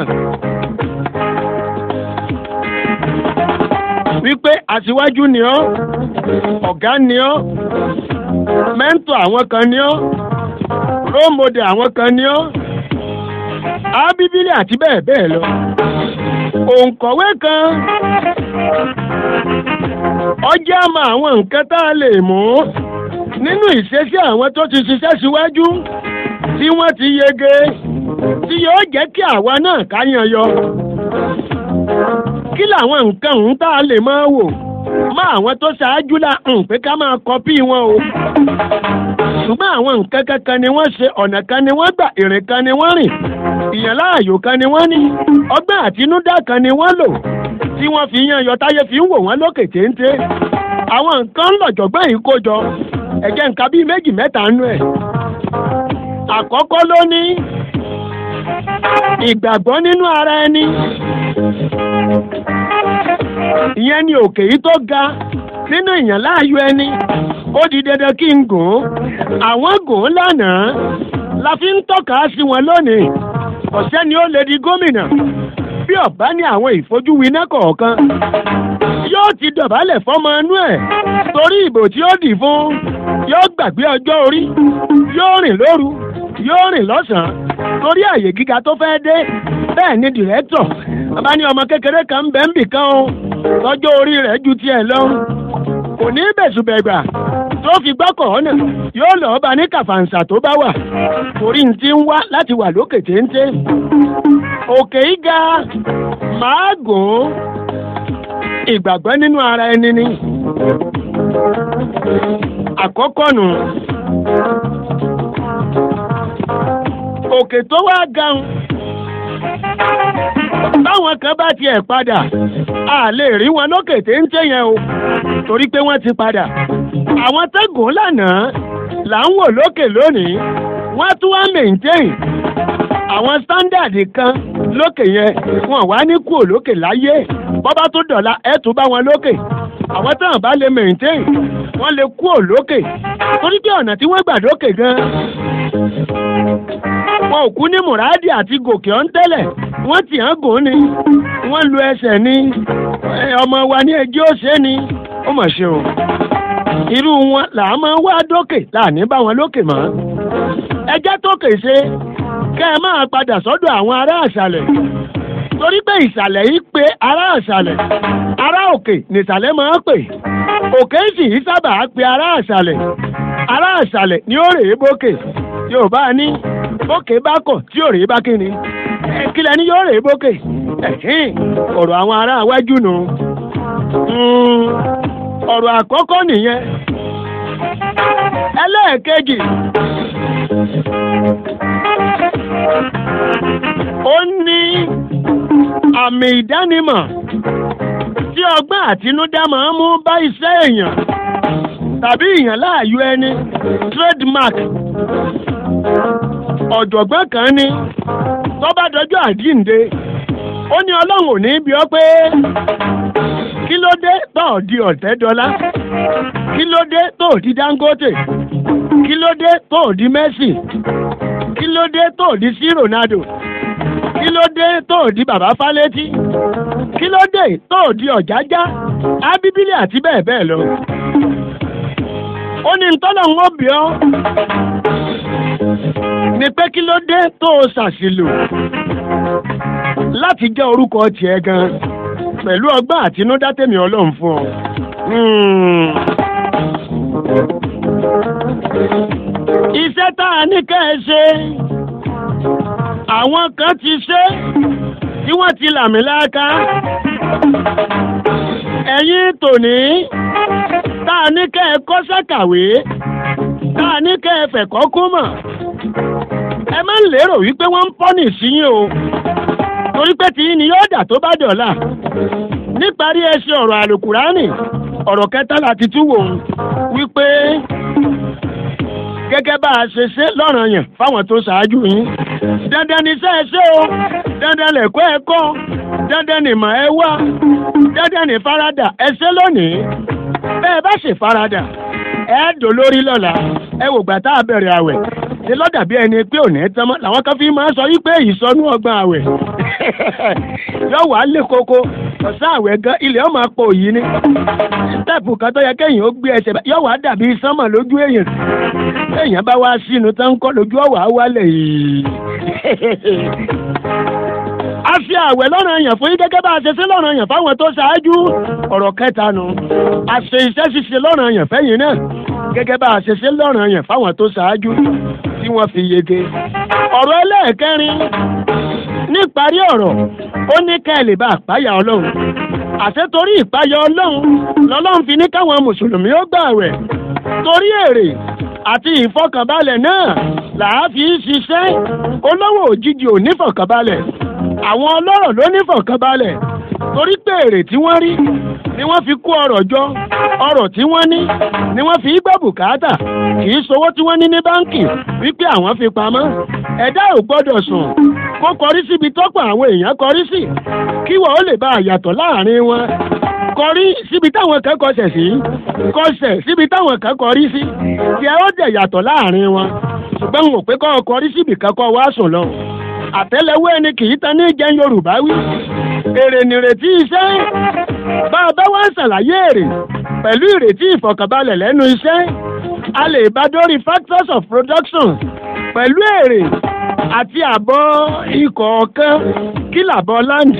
wípé aṣíwájú ni ọ́ ọ̀gá ni ọ́ mẹ́ńtọ̀ àwọn kan ni ọ́ rómọdé àwọn kan ni ọ́ ábíbílì àti bẹ́ẹ̀ bẹ́ẹ̀ lọ òǹkọ̀wé kan ọjọ́ àmọ́ àwọn nǹkan tá a lè mú nínú ìṣesí àwọn tó ti ṣiṣẹ́ síwájú tí wọ́n ti yege tí yóò jẹ́ kí àwa náà ká yan yọ kí làwọn nǹkan ọ̀hún tá a lè máa wò má àwọn tó ṣáájú la ń pé ká máa kọpí wọn o ṣùgbọ́n àwọn nǹkan kankan ni wọ́n ṣe ọ̀nà kan ni wọ́n gbà ìrìn kan ni wọ́n rìn ìyàn láàyò kan ni wọ́n ní ọgbọ́n àtinúdá kan ni wọ́n lò tí wọ́n fi yan yọ táyé fi ń wò wọ́n lókè téńté àwọn nǹkan lọ̀jọ̀gbọ́n yìí kó jọ ẹ̀jẹ̀ nǹkan bíi méjì mẹ́ta nú ẹ̀ àkọ́kọ́ ló ní ìgbàgbọ́ nínú ara ẹni ìyẹn ni òkè yìí tó ga nínú ìyàn láàyò ẹni ó di dandan kí n gùn ún àwọn gùn ún lánàá la fi ń tọ́ka sí wọn lónìí ọ̀sẹ́ ni ó lè di gómìnà bí ọ̀bá ní àwọn ìfojúwiná kọ̀ọ̀kan yóò ti dọ̀bálẹ̀ fọ́mọ inú ẹ̀ torí ìbò tí ó dì fún yóò gbàgbé ọjọ́ orí yóò rìn lóru yóò rìn lọ́sàn-án torí àyè gíga tó fẹ́ dé bẹ́ẹ̀ ni dìrẹ́tọ̀ bàbá ní ọmọ kékeré kan ń bẹ́ ń bì kan o lọ́jọ́ orí rẹ̀ ju tiẹ̀ lọ kò ní bẹ̀sùbẹ̀gbà tó fi gbọ́kọ̀ ọ̀nà yóò lọ́ọ́ bá ní kàfàǹsà tó bá wà torí ń ti ń wá láti wà lókè téńté òkè yìí ga màá gùn ún ìgbàgbọ́ nínú ara ẹni ni àkọ́kọ́ nù òkè tó wá gan báwọn kan bá tiẹ̀ padà a lè rí wọn lókè téńté yẹn o torí pé wọ́n ti padà àwọn tẹ́gùn lánàá là ń wò lókè lónìí wọ́n tún wá maintain àwọn sítándàdì kan lókè yẹn wọn wá ní kúò lókè láyé bọ́bá tó dọ̀la ẹ̀ tún bá wọn lókè àwọn táwọn bá lè maintain wọ́n lè kúò lókè torí pé ọ̀nà tí wọ́n gbà lókè gan wọn ò kú ní mùràdì àti gòkè ọ̀ń tẹ́lẹ̀ wọ́n tì hàn gùn ni wọ́n lu ẹsẹ̀ ni ọmọ wa ní ẹjọ́ ṣe ni ó mọ̀ ṣe o irú wọn là á máa wá dókè láàní bá wọn lókè mọ́ ẹjẹ́ tókè ṣe kẹ́ ẹ máa padà sọ́dọ̀ àwọn ará àṣàlẹ̀ torí pé ìsàlẹ̀ yìí pé ará àṣàlẹ̀ ará òkè nìsàlẹ̀ máa ń pè òkè sì yìí sábà á pe ará àṣàlẹ̀ ará àṣàlẹ̀ ni ó rèé bókè yorùbá ní bókè bá kọ̀ tí ò rèé bá kíni kílẹ̀ ni yóò rèé bókè ọ̀rọ̀ àwọn ará iwájú nù ọ̀rọ̀ àkọ́kọ́ nìyẹn ẹlẹ́ẹ̀kejì ó ní àmì ìdánimọ̀ tí ọgbọ́n àtinúdá máa ń mú bá iṣẹ́ èèyàn tàbí ìyàn láàyò ẹni trademark ọ̀jọ̀gbọ́n kan ní tó bá dọjọ́ àjíǹde ó ní ọlọ́run ò ní bí ọ pé kí ló dé tó ò di ọ̀tẹ́dọ́lá kí ló dé tó ò di dangote kí ló dé tó ò di messi kí ló dé tó ò di sí ronaldo kí ló dé tó ò di bàbá fálétí kí ló dé tó ò di ọ̀jájá ábíbílì àti bẹ́ẹ̀ bẹ́ẹ̀ lọ. ó ní ntọ́nà ń wọ́n bí ọ́ ni pé kí ló dé tó o ṣàṣìlò láti jẹ́ orúkọ tiẹ̀ gan pẹ̀lú ọgbọ́n àtinúdá tèmi ọlọ́run fún ọ. iṣẹ́ tá a ní ká ẹ ṣe àwọn kan ti ṣe tí wọ́n ti làmì láàká ẹ̀yin tòní tá a ní ká ẹ kọ́ṣẹ́ kàwé tá a ní ká ẹ fẹ̀kọ́ kó mọ̀ ẹ má lérò wípé wọ́n ń pọ́nì sí yín o torí pé tí ni yóò dà tó bá dọ̀la níparí ẹsẹ̀ ọ̀rọ̀ àlùkùránì ọ̀rọ̀ kẹta láti tún wò ó wípé gẹ́gẹ́ bá a ṣe ṣe lọ́ràn yàn fáwọn tó ṣáájú yín dandan ni iṣẹ́ ẹ ṣe o dandan lẹ̀kọ́ ẹ kọ́ dandan ni mà ẹ wá dandan ni faradà ẹ ṣe lónìí bẹ́ẹ̀ bá ṣe faradà ẹ dò lórí lọ́la ẹ wò gbà tá a bẹ̀rẹ̀ àwẹ̀ ṣe lọ́dà bí ẹni pé òní tán mọ́ làwọn kan fi máa ń sọ wípé ìsọnù ọgbọ́n àwẹ̀ yóò wá lé koko ọ̀sán àwẹ̀ gan ilẹ̀ ọmọ apò yìí ni stẹ́ẹ̀pù kan tó yẹ kéèyàn ó gbé ẹsẹ̀ yóò wá dàbí sánmọ̀ lójú èèyàn téèyàn bá wá sínú tán kọ́ lójú ọ̀wà wálẹ̀ yìí. a fi àwẹ̀ lọ́nà yàn fún yín gẹ́gẹ́ bá a ṣe ṣe lọ́nà yàn fáwọn tó ṣáájú ọ̀rọ̀ kẹta nu a ṣe iṣẹ́ ṣíṣe lọ́nà yàn fẹ́yìn náà gẹ́gẹ́ bá a ṣe ṣe lọ́nà yàn fáwọn tó ṣáájú tí wọ́n fi yege. ọ̀rọ̀ ẹlẹ́ẹ̀kẹrin níparí ọ̀rọ̀ ó ní ká ẹ lè bá àpáyà ọlọ́run àṣẹ torí ìpáyà ọlọ́run lọ́lọ́run fi ní káwọn mùsùlùmí ó gbààwẹ̀ torí èrè àti ìfọkànbalẹ̀ náà làá fi ń ṣiṣẹ́ olówó òjijì ò nífọkànbalẹ̀ àwọn ọlọ́rọ̀ ló nífọkànbalẹ̀ torí pé èrè tí wọ́n rí ni wọ́n fi kó ọrọ̀ jọ ọrọ̀ tí wọ́n ní ni wọ́n fi gbọ́ bùkátà kì í sowó tí wọ́n ní ní báńkì wípé àwọn fi pamọ́ ẹ̀dá ò gbọ́dọ̀ sùn kó kọrí síbi tọ́pọ̀ àwọn èèyàn kọrí sí kí wọ́n ó lè bá àyàtọ̀ láàrin wọn kọrí síbi táwọn kan kọsẹ̀ sí kọsẹ̀ síbi táwọn kan kọrí sí tí ẹ ó dẹ̀ yàtọ̀ láàrin wọn ṣùgbọ́n n ò pé kọ́ ọ kọrí síbi kankan wá sùn lọ àtẹ́lẹwọ́ ẹni kì í tan ní jẹ́ Yorùbá wí èrè nìrètí iṣẹ́ bá a bá wá ń ṣàlàyé èrè pẹ̀lú ìrètí ìfọ̀kànbalẹ̀ lẹ́nu iṣẹ́ a lè bá dórí factors of production pẹ̀lú èrè àti àbọ̀ ikọ̀ ọ̀kan kí làbọ̀ land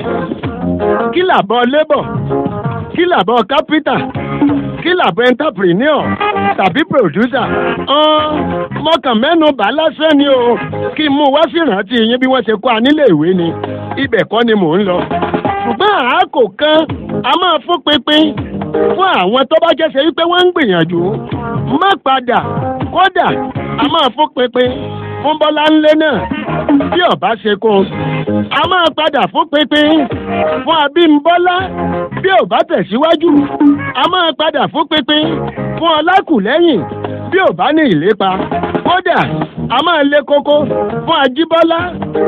kí làbọ̀ labour kí làbọ̀ capital kí làbọ̀ entrepreneur tàbí producer ọ̀n mọ̀kàn mẹ́nu bà lásán ni o kí n mú wá sí ìrántí yín bí wọ́n ṣe kọ́ a nílé ìwé ni ibẹ̀ kọ́ ni mò ń lọ ṣùgbọ́n àákò kan a máa fún pinpin fún àwọn tó bá jẹ́sẹ̀ wípé wọ́n ń gbìyànjú má padà kódà a máa fún pinpin fún bọ́lá ńlẹ́ náà bí ọba ṣe kó a máa padà fún pinpin fún abímbọ́lá bí ọba tẹ̀síwájú a máa padà fún pinpin fún ọlákùlẹ́yìn bí ọba ní ìlépa kódà a máa lé koko fún ajíbọ́lá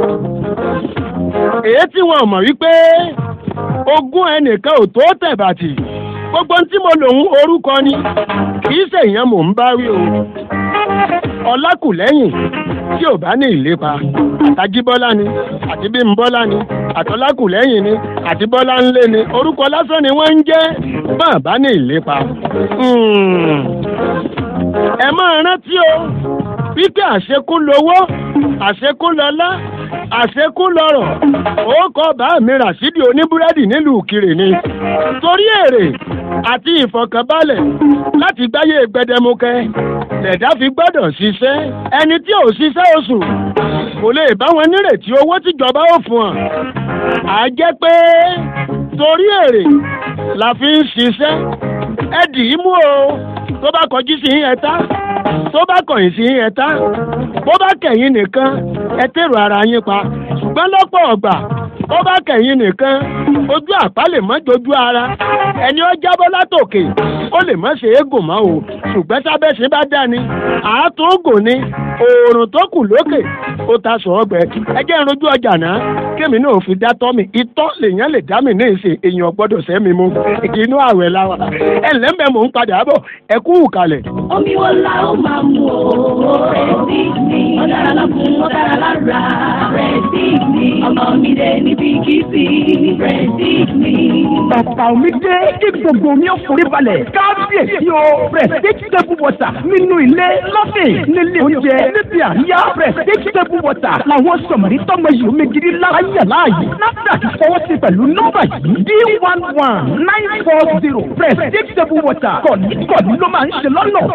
èyí tí wọn mọ̀ wípé ogún ẹnìkan ò tó tẹ̀bàtì gbogbo tí mo lòun orúkọ ni kì í ṣèyàn mò ń bá wí o ọlákùlẹ́yìn tí ò bá ní ìlépa àtàjíbọ́lá ni àti bímbọ́lá ni àtọ́lákùlẹ́yìn ni àti bọ́lá ńlé ni orúkọ lásán ni wọ́n ń jẹ́ bá a bá ní ìlépa. ẹ máa rántí o wípé àṣekú lowó àṣekú lọlá àṣekú lọ́rọ̀ ó kọ́ bá mi ràṣídì oníbúrẹ́dì nílùú kiri ni torí èrè àti ìfọ̀kànbalẹ̀ láti gbáyé gbẹdẹmukẹ lẹ̀dá fi gbọ́dọ̀ ṣiṣẹ́ ẹni tí ò ṣiṣẹ́ oṣù kò lè bá wọn nírètí owó tíjọba ó fún ọ à jẹ́ pé torí èrè la fi ń ṣiṣẹ́ ẹ dì í mú o tó bá kọjú sí yín ẹ tá tó bá kọ̀yìn sí yín ẹ tá bó bá kẹ̀yìn nìkan ẹ tèrò ara yín pa ṣùgbọ́n lọ́pọ̀ ọ̀gbà bó bá kẹ̀yìn nìkan ojú àpá lè mọ́ jojú ara ẹni ó jábọ́ látòkè ó lè mọ́ ṣe é gùn mọ́ o ṣùgbọ́n sábẹ́sí bá dání àátúngùn ni oòrùn tó kù lókè ó ta sọ ọgbẹ ẹjẹ ìrojú ọjà náà kémi náà fi dá tọ́ mi itọ́ lèèyàn lè dá mi ní ìsìn èèyàn gbọ́dọ̀ sẹ́mi mu inú àwẹ̀ la wa ẹ lẹ́mẹ̀ mò ń padà bọ̀ ẹ kú kalẹ̀. omi wo la ó máa mú o rẹ̀ sí mi ó dára lọ́kùn ó dára lára rẹ̀ sí mi ọmọ mi dé níbi kìsì rẹ̀ sí mi. bàbá omi dé kí gbogbo omi ó forí balẹ̀ kábíyèsí o prestige table water nínú ilé lọ́fìn nílé oúnjẹ níbi àríyá prestige table water làwọn sọ̀mọ̀rí tọ́mọ yìí omi gidi lára yẹ̀ láàyè NAFDAC fọwọ́ sí pẹ̀lú nọ́mbà yìí d one one nine four zero prestige table water kọ̀ní kọ̀ní ló máa ń ṣe lọ́nà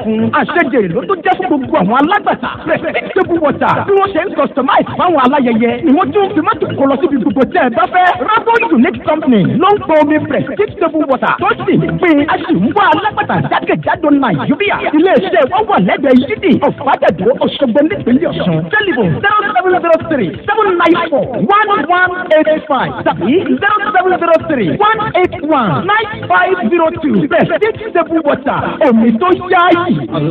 fún àṣejèrè ló tó jẹ́ fún gbogbo àwọn alágbàtà table water bí wọ́n ṣe ń customize fáwọn aláyẹyẹ ni wọ́n tún fi mọ́tò kó lọ síbi gbogbo tẹ́ ẹ bá fẹ́ rabo unique company ló ń pọ̀ omi prestige table water tó sì ń pè é a sì ń wá alágbàtà jákèjádò nàìjíríà iléeṣẹ́ wọn wà lẹ́gbẹ̀ẹ́ yídì ọ̀fàdàdó òṣogbo nípínlẹ̀ ọ̀ṣun telephone zero seven zero three seven nine four one one eight five tàbí zero seven zero three one eight one nine five zero two prestige table water omi tó yáàyè.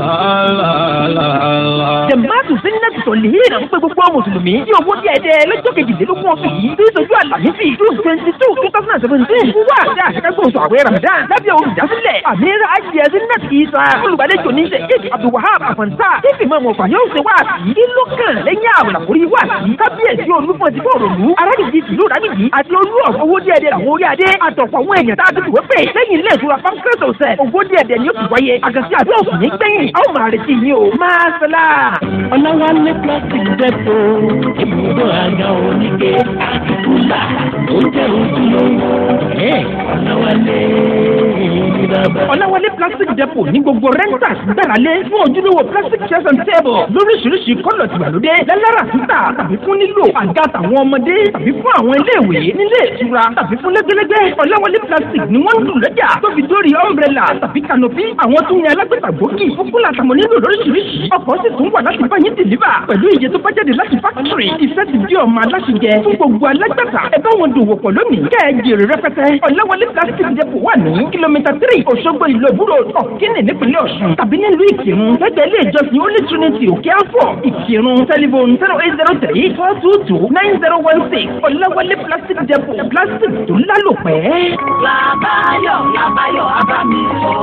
jẹ̀mbáàtù sínú sọ̀lì ìrìn àwọn pé gbogbo mùsùlùmí tí owó díẹ̀ dẹ́ lọ́jọ́ kejìlélógún ọ̀sùn yìí tí ìṣojú àlàyéfì june twenty two two thousand and seventeen wà ní àṣekágbọ̀n oṣù àwẹ̀ ramadan lábẹ́ olùdásílẹ̀ àmìíra ayé zinnet isa olùgbàlejò ní sheikh abdulwahab afanta tífì mọ́ ọ̀fà yóò ṣe wá sí ìlú kan lẹ́yìn àwọn àkórí wá sí kábíyèsí olúfọ̀n ti bọ̀rọ̀ lù arábìnrin tìlú rábìnrin àti olú ọ̀fọ̀ owó díẹ̀ dẹ́ àwọn orí adé àtọ̀pọ̀ àwọn èèyàn tá a ti wé pè lẹ́yìn ilé ìtura pancras ọ̀sẹ̀ owó díẹ̀ dẹ́ ni ó ti wáyé àgàsí àti òsùn ní gbẹ̀yìn a ó máa retí yín o máa sọlá. ọ̀làwálé plastic depo ibùdó àga oníke àtìkúlà ó jẹ́ ojúlówó ọ̀làwálé ìdàbà. ọ̀làwálé plastic depo ní gbogbo renters gbáralé fún ojúlówó plastic chairs and table lóríṣiríṣi kọ́lọ̀ tìgbàlódé lẹ́lára títà tàbí fún nílò àga tàwọn ọmọdé tàbí fún àwọn iléèwé nílé ìtura tàbí fún lẹ́gbẹ́lẹ́gbẹ́ ọ̀làwálé plastic ni wọ́n ń lù lọ́jà tó fi dórí umbrella tàbí canopy àwọn tún ní alágbèbà gbòógì fúkúlà tàwọn nílò lóríṣiríṣi ọkọ̀ sì tún wà láti bá yín dìlíbà pẹ̀lú iye tó bá jáde láti fákítírì ìfẹ́ ti di ọmọ aláṣẹjẹ fún gbogbo alágbàtà ẹ bá wọn dòwò pọ̀ lónìí kẹ́ ẹ jèrè rẹpẹtẹ ọ̀làwálé plastic depot wà ní kìlómítà tírì òṣogbo ìlú ìbúrò ọ̀kínì nípínlẹ̀ ọ̀ṣun tàbí nílùú ìkírun lẹ́gbẹ̀ẹ́ ilé ìjọsìn holy trinity òkè àfọ̀ ìkírun tẹlifon zero eight zero three four two two nine zero one six ọ̀làwálé plastic depot plastic tó lálòpẹ́. làbáyọ̀ làbáyọ̀ abámi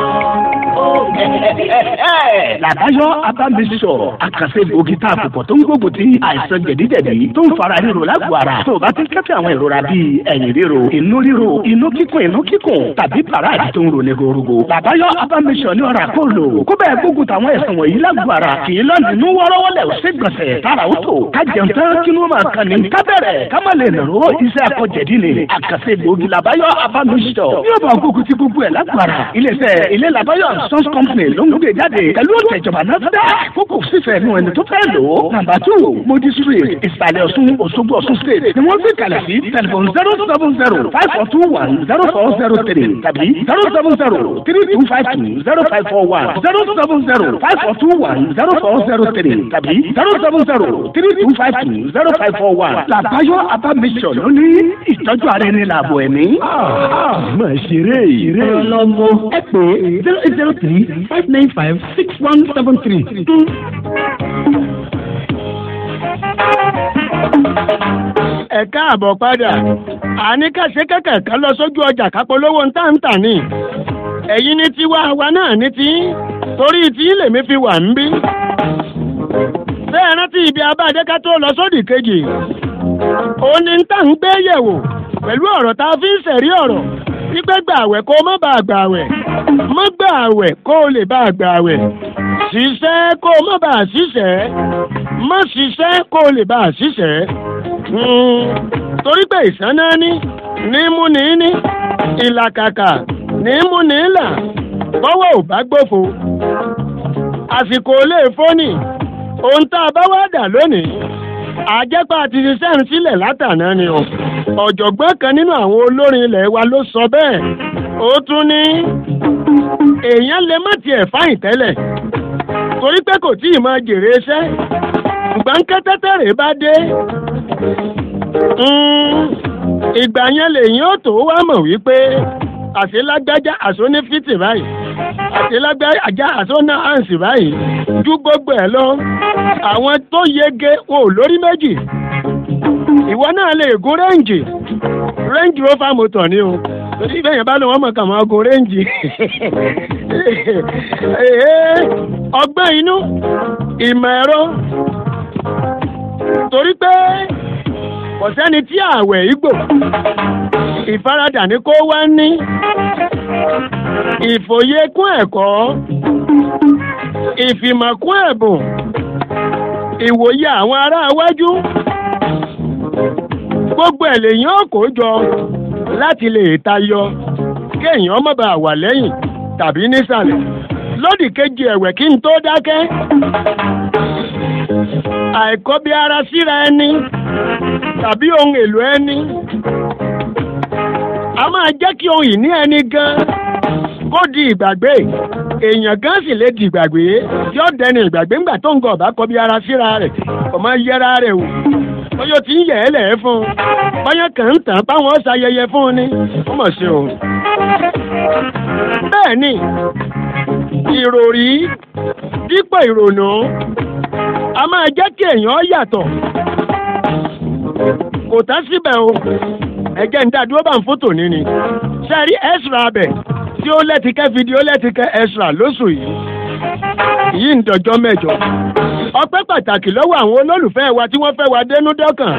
làbáyọ abámisọ àkànṣe gbòógì tá a kò pọ̀ tó ń gbógun ti àìsàn jẹ̀díjẹ̀dí tó ń fara ríro lágbo ara tó o bá ti kẹ́fẹ́ àwọn ìrora bíi ẹ̀yìn ríro inú ríro inú kíkùn inú kíkùn tàbí paráàdì tó ń ro ní gorogo làbáyọ abámisọ ní ọ̀rà kó lò kó bẹ́ẹ̀ gbógun táwọn ẹ̀sán wọ̀nyí lágbo ara kì í lọ́nà inú wọ́rọ́wọ́lẹ̀ ó sì gbọ̀nsẹ̀ tára ó tó ká jẹun tán kí ló máa kan ní ká bẹ̀rẹ̀ ká má lè nàró iṣẹ́ akọ̀jẹ̀dí ni àkànṣe gbòógì làbáyọ abámisọ yóò bá gbógun ti gbogbo ẹ̀ lágbo ara iléeṣẹ́ ilé làbáyọ sons company ló ń gbé jáde pẹ̀lú òtẹ̀jọba náà dá kókò fífẹ́ nu ẹni tó fẹ́ lò ó. nàmbà tù mojí street ìsàlẹ̀ ọ̀ṣun òṣogbo ọ̀ṣun state ni wọ́n gbé kalẹ̀ sí tẹlifon zero seven zero five four two one zero four zero three tàbí zero seven zero three two five two zero five four one zero seven zero five four two one zero four zero three tàbí zero seven zero three two five two zero five four one. làbáyọ abamisọ̀ ló ní ìtọ́jú ara ẹni làbọ̀ ẹ̀mí. má ṣeré ìrè. ọlọ́mọ ẹ pé zero eight zero three five nine five six one seven three. ẹ káàbọ̀ padà àní kàṣe kẹ̀kẹ́ kan lọ sójú ọjà kápolówó ńtàǹtà ni ẹ̀yin ní tiwa àwa náà ní tí torí tí lèmi fi wà ń bí. bẹ́ẹ̀ rántí ibi abájẹ́ ká tó lọ sódì kejì òun ni ń tà ń gbé yẹ̀wò pẹ̀lú ọ̀rọ̀ tá a fi ń sẹ̀rí ọ̀rọ̀ wípé gbààwẹ̀ kó má bàa gbààwẹ̀ má gbààwẹ̀ kó o lè bàa gbààwẹ̀ ṣiṣẹ́ kó o má bàa ṣiṣẹ́ má ṣiṣẹ́ kó o lè bàa ṣiṣẹ́ torí pé ìsáná ní ní mú ní ní ìlàkàkà ní mú ní là bọ́wọ́ ò bá gbófo àsìkò lè fónì ohun tá a bá wá dà lónìí àjẹpá ti ṣiṣẹ́ ń sílẹ̀ látàná ni o ọ̀jọ̀gbọ́n kan nínú àwọn olórin ilẹ̀ wa ló sọ bẹ́ẹ̀ ó tún ní èèyàn lè má tiẹ̀ fáyìn tẹ́lẹ̀ torí pé kò tí ì máa jèrè iṣẹ́ gbọ̀ǹkẹ́tẹ́tẹ́rẹ́ bá dé ìgbà yẹn lèyìn ó tó wá mọ̀ wípé àṣelágbájá àṣóní fìtì báyìí àṣelágbájá àṣóná àǹsì báyìí ju gbogbo ẹ̀ lọ àwọn tó yege wọn ò lórí méjì ìwọ náà lè gún rẹ́ǹjì rẹ́ǹjì rover motor ni o torí bẹ́ẹ̀ yẹn bá lọ wọ́n mọ̀ kà máa gun rẹ́ǹjì ọgbẹ́ inú ìmọ̀ ẹ̀rọ torí pé kò sẹ́ni tí ààwẹ̀ igbó ìfaradà ní kó wá ní ìfòyekún ẹ̀kọ́ ìfìmọ̀kún ẹ̀bùn ìwòye àwọn ará iwájú gbogbo ẹ̀ lèyìn ó kó jọ láti lè tayọ kéèyàn má bàa wà lẹ́yìn tàbí nísàlẹ̀ lódì kejì ẹ̀wẹ̀ kí n tó dákẹ́ àìkọ́bí ara síra ẹni tàbí ohun èlò ẹni a máa jẹ́ kí ohun ìní ẹni gan kó di ìgbàgbé èèyàn gan sì lè di ìgbàgbé tí ó dẹni ìgbàgbé ńgbà tó ń gọ ọ̀bá kọ́bí ara síra rẹ̀ kò máa yẹra rẹ̀ wò bóyá ó ti ń yẹ̀ ẹ́ lẹ̀ fún un bóyá kàn ń tàn báwọn ṣayẹyẹ fún un ni ó mọ̀ sí o. bẹ́ẹ̀ ni ìròrí dípò ìrònú a máa jẹ́ kí èèyàn yàtọ̀ kò tán síbẹ̀ o ẹ̀jẹ̀ ń dá dúró bá ń fótò níní sẹ́rí extra abẹ tí ó lẹ́tìkẹ́ fídíò lẹ́tìkẹ́ extra lóṣù yìí yìí ń dọjọ́ mẹ́jọ ọpẹ́ pàtàkì lọ́wọ́ àwọn olólùfẹ́ wa tí wọ́n fẹ́ wa dénú dọ́kàn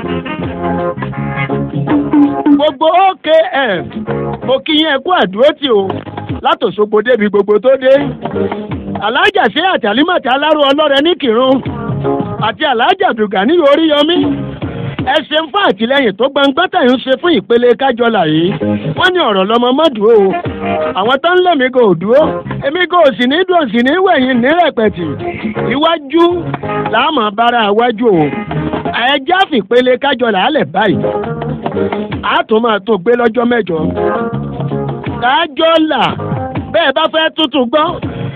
gbogbo okf mo kí yín ẹ kú àdúrótì o látòṣogbo débi gbogbo tó dé alájà ṣe àtàlímọ̀tì aláró ọlọ́rẹ ní kírun àti alájà dùgà ní oríyọmí ẹ ṣeun fún àtìlẹyìn tó gbangba tẹ̀ ń ṣe fún ìpele kájọlà yìí wọ́n ní ọ̀rọ̀ lọmọ mọ́dùú o àwọn tó ń lé mi kò dúró èmi kò sì ní dùn sí ní wẹ̀yìn ní rẹ̀pẹ̀tì iwájú làámọ̀ bára iwájú o ẹjẹ́ àfìpele kájọlà álẹ̀ báyìí a tún máa tó gbé lọ́jọ́ mẹ́jọ kájọlà bẹ́ẹ̀ bá fẹ́ tuntun gbọ́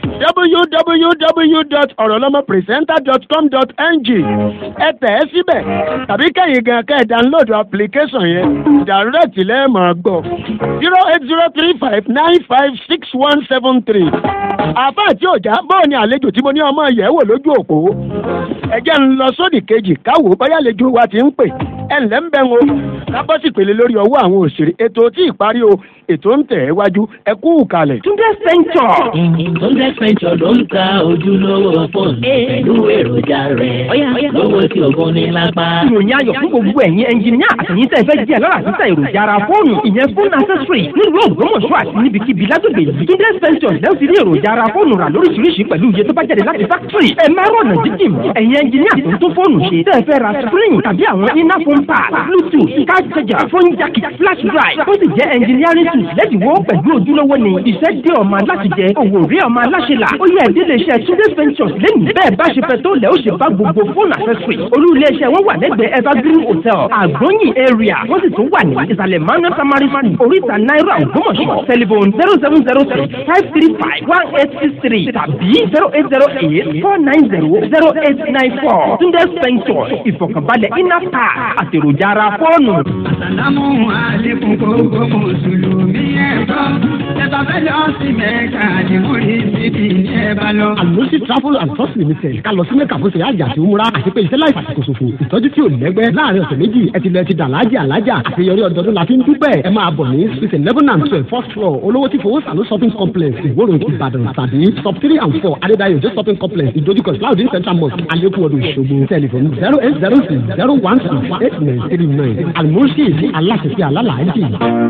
www.orolomopresenter.com.ng ẹ tẹ̀ ẹ́ síbẹ̀ tàbí kẹ́yìn gan kẹ́ ẹ̀ download application yẹn direct lẹ́ẹ̀mọ̀ gbọ́ zero eight zero three five nine five six one seven three àfa àti òjá bọ́ọ̀ ni àlejò tí mo ní ọmọ yẹ̀ wò lójú òpó ẹ̀jẹ̀ ń lọ sódì kejì káwò báyà àlejò wa ti ń pè ẹ̀ ǹlẹ́ ń bẹ́ ń o kábọ́sì pèlè lórí ọwọ́ àwọn òṣèré ètò tí ì parí o ètò ń tẹ̀ ẹ́ wájú ẹ kú kalẹ̀. Túndé Sẹ́ńtọ̀. Túndé Sẹ́ńtọ̀ ló ń ta ojúlówó fóònù pẹ̀lú èròjà rẹ̀ lówó tí ògùn ní lápá. ìròyìn ayọ̀ fún gbogbo ẹ̀yin ẹnjìníà àtẹ̀yìn tẹ̀ fẹ́ jẹ́ lọ́la títà èròjà ara fóònù ìyẹn fóònù accessory nílùú Ògbómọ̀ṣọ́ àti níbikíbi lágbègbè yìí. Túndé Sẹ́ńtọ̀ lẹ́wọ̀n ti rí èròjà ara fóònù rà lóríṣiríṣi pẹ̀lú iye tó bá jáde láti fákítírì. ẹ má rọ̀nà jíjìn mọ́. ẹ̀yin ẹnjìníà tó ń tún fóònù ṣe tẹ́ ẹ fẹ́ ra screen tàbí àwọn iná phone pad bluetooth card charger phone jack flash drive ó sì jẹ́ engineering tools lẹ́dínwó pẹ̀lú ojúlówó ni iṣẹ́ dé ọmọ aláṣẹ jẹ òwò rí ọmọ aláṣẹ là ó yẹ ìdílé iṣẹ́ Túndé Ventures lẹ́nu bẹ́ẹ̀ bá ṣe fẹ́ tó lẹ̀ ó ṣe bá gbogbo fóònù accessory olú ilé iṣẹ́ wọn wà lẹ́gbẹ̀ẹ́ Evergreen Hotel àgbọ̀nyìn area wọ́n sì tún wà ní ìsàlẹ̀ Manuel Samari School oríta náírà Ògbómọ̀ṣọ́ telephone zero seven zero six five three five one eight six three tàbí zero eight zero eight four nine zero zero eight nine four Túndé Ventures ìfọ̀kànbalẹ̀ iná pa àtèròjà ara fóònù. Àsàlámù àlékún gbogbo mùsùlùmí ẹ̀kọ́. Ẹ̀bà fẹ́ lọ sí Mẹ́ka ni mo rí síbi ní ẹ̀bà lọ. Àlùsí travel and tours limited ká lọ sí Mẹ́ka fún ṣe àjà àti umura àti pé iṣẹ́ láì fàṣìkò ṣòfò. Ìtọ́jú tí ò lẹ́gbẹ́ láàrin ọ̀sẹ̀ méjì ẹ ti lọ ti dàlájì àlájà àṣeyọrí ọdọọdún la fi ń dúpẹ́. Ẹ máa bọ̀ ní Swiss eleven and twelve first floor olówó tí fowó sàlú shopping complex ìwòrò Ìbàdàn tàbí sub three and four Adédáyò Jẹ́ shopping complex ìdójúkọ Cloudin central mosque Alẹ́kùn ọdún Ìṣògbò tẹlifon zero eight zero six zero one six eight nine three nine Àlùmọ́sí aláṣẹ̀fẹ́ alálàájì.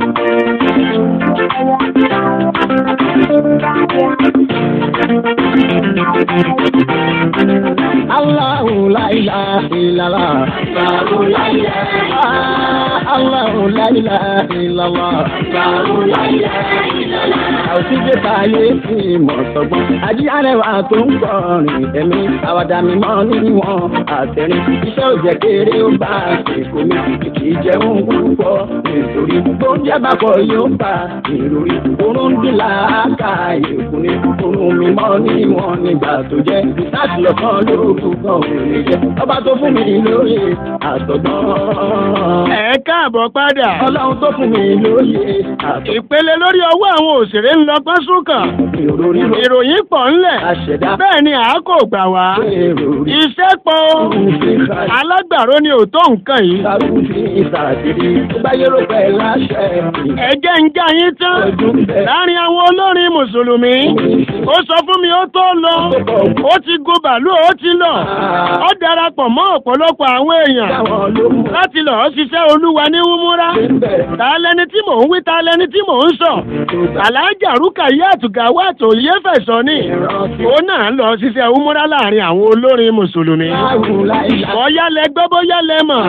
Allahu la ilaha illallah. Allahu la ilaha illallah. Allahu la ilaha illallah. Allahu la ilaha illallah. Àwòsíjẹ́ táyé sí ìmọ̀ sọ́gbọ́n. Ají arẹwà tó ń kọrin ẹ̀mí. Àwàdà mi mọ́ níwọ̀n àtẹ̀rín. Iṣẹ́ òjẹ́ kéré ó bá àsìkò mi. Kì í jẹun púpọ̀ nítorí. Oúnjẹ bá kọ yóò bá ìròrí. Oorun dùn láàkà ìkùnrin. Oorun mi mọ́ níwọ̀n nígbà tó jẹ́. Láti lọ kán lóògùn kan ò lè jẹ́. Ọba tó fún mi lóye àtọ̀gbọ́n. ẹ káàbọ̀ padà. Ọlọ́run tó fún mi lóye àtọ̀gbọ́n. ìpele lórí ọwọ́ àwọn òṣèré ń lọ pásúkà. ìròyìn pọ̀ ńlẹ̀. bẹ́ẹ̀ ni àákò gbà wá. iṣẹ́ pọ̀ o. alágbàro ni ò tó nǹkan yìí. ẹ̀jẹ̀ ń já yín tán. láàrin àwọn olórin mùsùlùmí. ó sọ fún mi ó tó lọ. ó ti gun bàálù ó ti lọ. ó darapọ̀ mọ́ ọ̀pọ̀lọpọ̀ àwọn èèyàn. láti lọ́ọ́ ṣiṣẹ́ olúwa ní wúmúrá. ta lẹni tí mò ń wí ta lẹni tí mò ń sọ. alájà rúkà yí àtùgà wà tó yé fẹ̀sọ́ ní. òun náà lọ ṣiṣẹ́ wúmúrá láàrin àwọn olórin mùsùlùmí. bóyá lẹ gbọ́ bóyá lẹ mọ̀.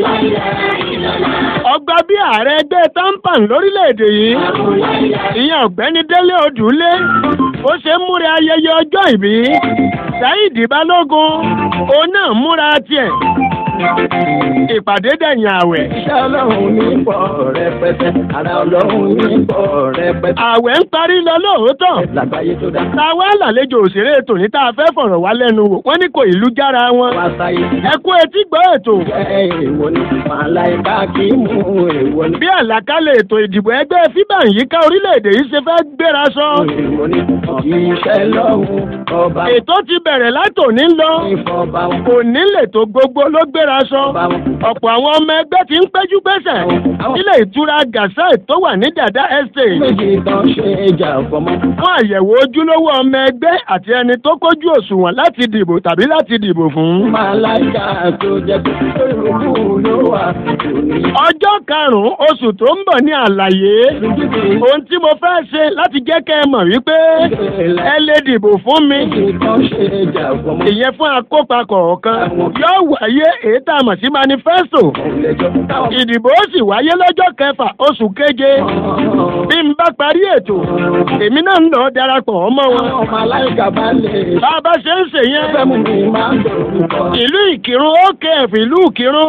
ọgbà bí ààrẹ ẹgbẹ́ tampan lórílẹ̀‐èdè yìí. ìyẹn ọ̀gbẹ́ni délé odùlé. ó ṣe ń múra ayẹyẹ ọjọ́ ìbí Saheed Balógun òun náà múra tiẹ̀ ìpàdé dẹ̀yìn àwẹ̀. iṣẹ́ ọlọ́run ní pọ̀ rẹpẹtẹ ara ọlọ́run ní pọ̀ rẹpẹtẹ. àwẹ̀ ń parí lọ lóòótọ́. lágbàáyé tó dá. táwa làlejò òṣèré tòní tá a fẹ́ fọ̀rọ̀ wá lẹ́nu wò wọ́n ní kò ìlú jára wọn. wá sáyé. ẹ kú etí gbọ́ ètò. ẹ èèwọ̀ ni màláìka kì í mú èèwọ̀ ni. bí àlàkalẹ̀ ètò ìdìbò ẹgbẹ́ fíbà yìí ká orílẹ̀-èdè yìí ṣe fẹ́ gbéra sọ. èèwọ̀ ni iṣẹ́ lọ́hùn ọba. ètò ti bẹ̀rẹ̀ látòní lọ. ìfọ̀bà wọn. òní lètò gbogbo ló gbéra sọ. ọ̀pọ̀ àwọn ọmọ ẹgbẹ́ ti ń péjú pésẹ̀. ilé ìtura gàṣà tó wà ní dàda estate. méjì tán ṣe ìjà fọmọ. fún àyẹ̀wò ojúlówó ọmọ ẹgbẹ́ àti ẹni tó kójú òṣùwọ̀n láti dìbò tàbí láti dìbò fún. màláìka tó jẹ pé olùkú ló wà. ọjọ́ karùn-ún oṣù tó ń bọ̀ ní àlàyé ohun tí mo fẹ́ ṣe láti jẹ́ kẹ́ ẹ mọ̀ wípé ẹ lè dìbò fún mi. ìyẹn fún akópa kọ̀ọ̀kan yóò wáyé èyí tá a mọ̀ sí manifesto. ìdìbò ó sì wáyé lọ́jọ́ kẹfà oṣù keje. bí n bá parí ètò èmi náà ń lọ darapọ̀ ọmọ wọn. bá a bá ṣe ń ṣe yẹn. ìlú ìkírun okf ìlú ìkírun.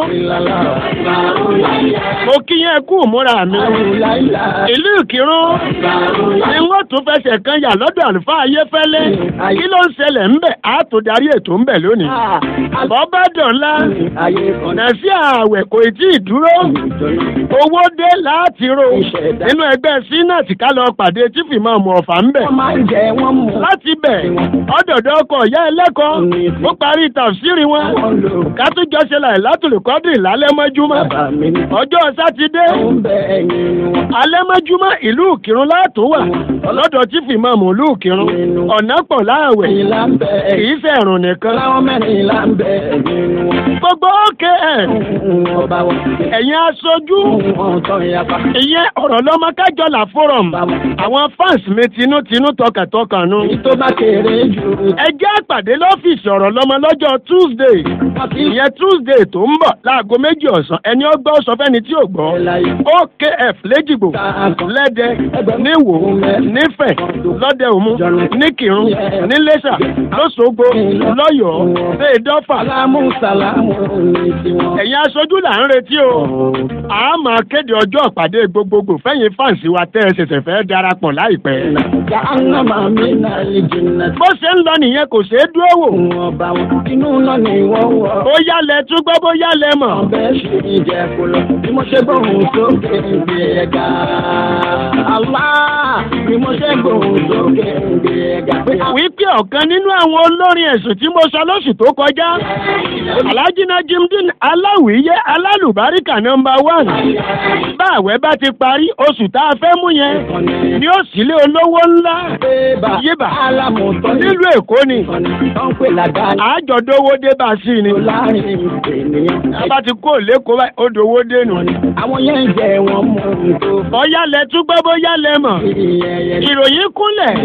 mo kí yẹn kú múra mi. ìlú ìkírun ni wọ́n tún fẹsẹ̀ kan yà lọ́dọ̀ àlùfáà ayéfẹ́lẹ́. kí ló ń ṣẹlẹ̀ ń bẹ̀ á tó darí ètò ń bẹ̀ lónìí. bọ́bá dọ̀la nàṣí ààwẹ̀ kò tí ì dúró. owó dé láti ro nínú ẹgbẹ́ sínàtì ká lọ pàdé tí fìmọ̀ ọmọ ọ̀fà ń bẹ̀. láti bẹ̀ ọ̀dọ̀dọ̀ ọkọ̀ ìyá ẹlẹ́kọ̀ọ́ ó parí tàfsírì wọn. ká tún jọ ṣe láì látòlùkọ́dì lálẹ́ mọ́júmọ́. ọjọ́ sátidé alẹ́ mọ́júmọ́ ìlú ìkírun látún wà lọ́dọ̀ tí fìmọ̀ mọ̀ ìlú ìkírun ọ̀nà pọ̀ láàwẹ̀ kì í sẹ̀rùn nìkan. gbogbo òkè ẹ̀ ẹ̀yin aṣojú ìyẹn ọ̀rọ̀ lọ́mọ kájọlá forum àwọn fans mi tinútinú tọkàntọkàn nu. ẹ jẹ́ àpàdé lọ́fíìsì ọ̀rọ̀ lọ́mọ lọ́jọ́ tuesday ìyẹn tuesday tó ń bọ̀ láago méjì ọ̀sán ẹni ọgbọ́ sọ fẹ́ni tí ò gbọ́ okf lẹ́jìgbò lẹ́dẹ níwò nífẹ̀ lọ́dẹ òmu níkìrun nílẹ́sà lọ́sọ̀gbọ̀ lọ́yọ̀ọ́ fẹ́ẹ́dọ́fà. ẹ̀yin aṣojú là ń retí o a máa kéde ọjọ́ ìpàdé gbogbogbò fẹ́yìn fáǹsì wa tẹ́ ẹ ṣẹ̀ṣẹ̀ fẹ́ darapọ̀ láìpẹ́. bó ṣe ń lọ nìyẹn kò ṣeé dúró wò. inú náà ni wọ́n wọ̀. ó yálẹ̀ tún gbọ́ bó yálẹ̀ mọ̀. ọbẹ̀ ṣe ìjẹ́ kó lọ bí mo ṣe gbóhùn sókè gbé ẹ̀ga. àlá bí mo ṣe gbóhùn sókè gbé ẹ̀ga. wípé ọ̀kan nínú àwọn olórin ẹ̀sùn tí mo sọ lóṣù tó kọjá alhaji najimdin aláwìyé alálùbáríkà nọmba one bá àwẹ̀ bá ti parí oṣù tá a fẹ́ mú yẹn ni ó sílé olówó ńlá yébà nílùú èkó ni àjọdówó dé bá sí ni bá ti kó lẹ́kọ̀ọ́ báyìí ó dowó dé nù. àwọn yẹn ń jẹ wọn mú un tó. bóyá lẹ tún gbọ́ bóyá lẹ mọ̀ ìròyìn kúnlẹ̀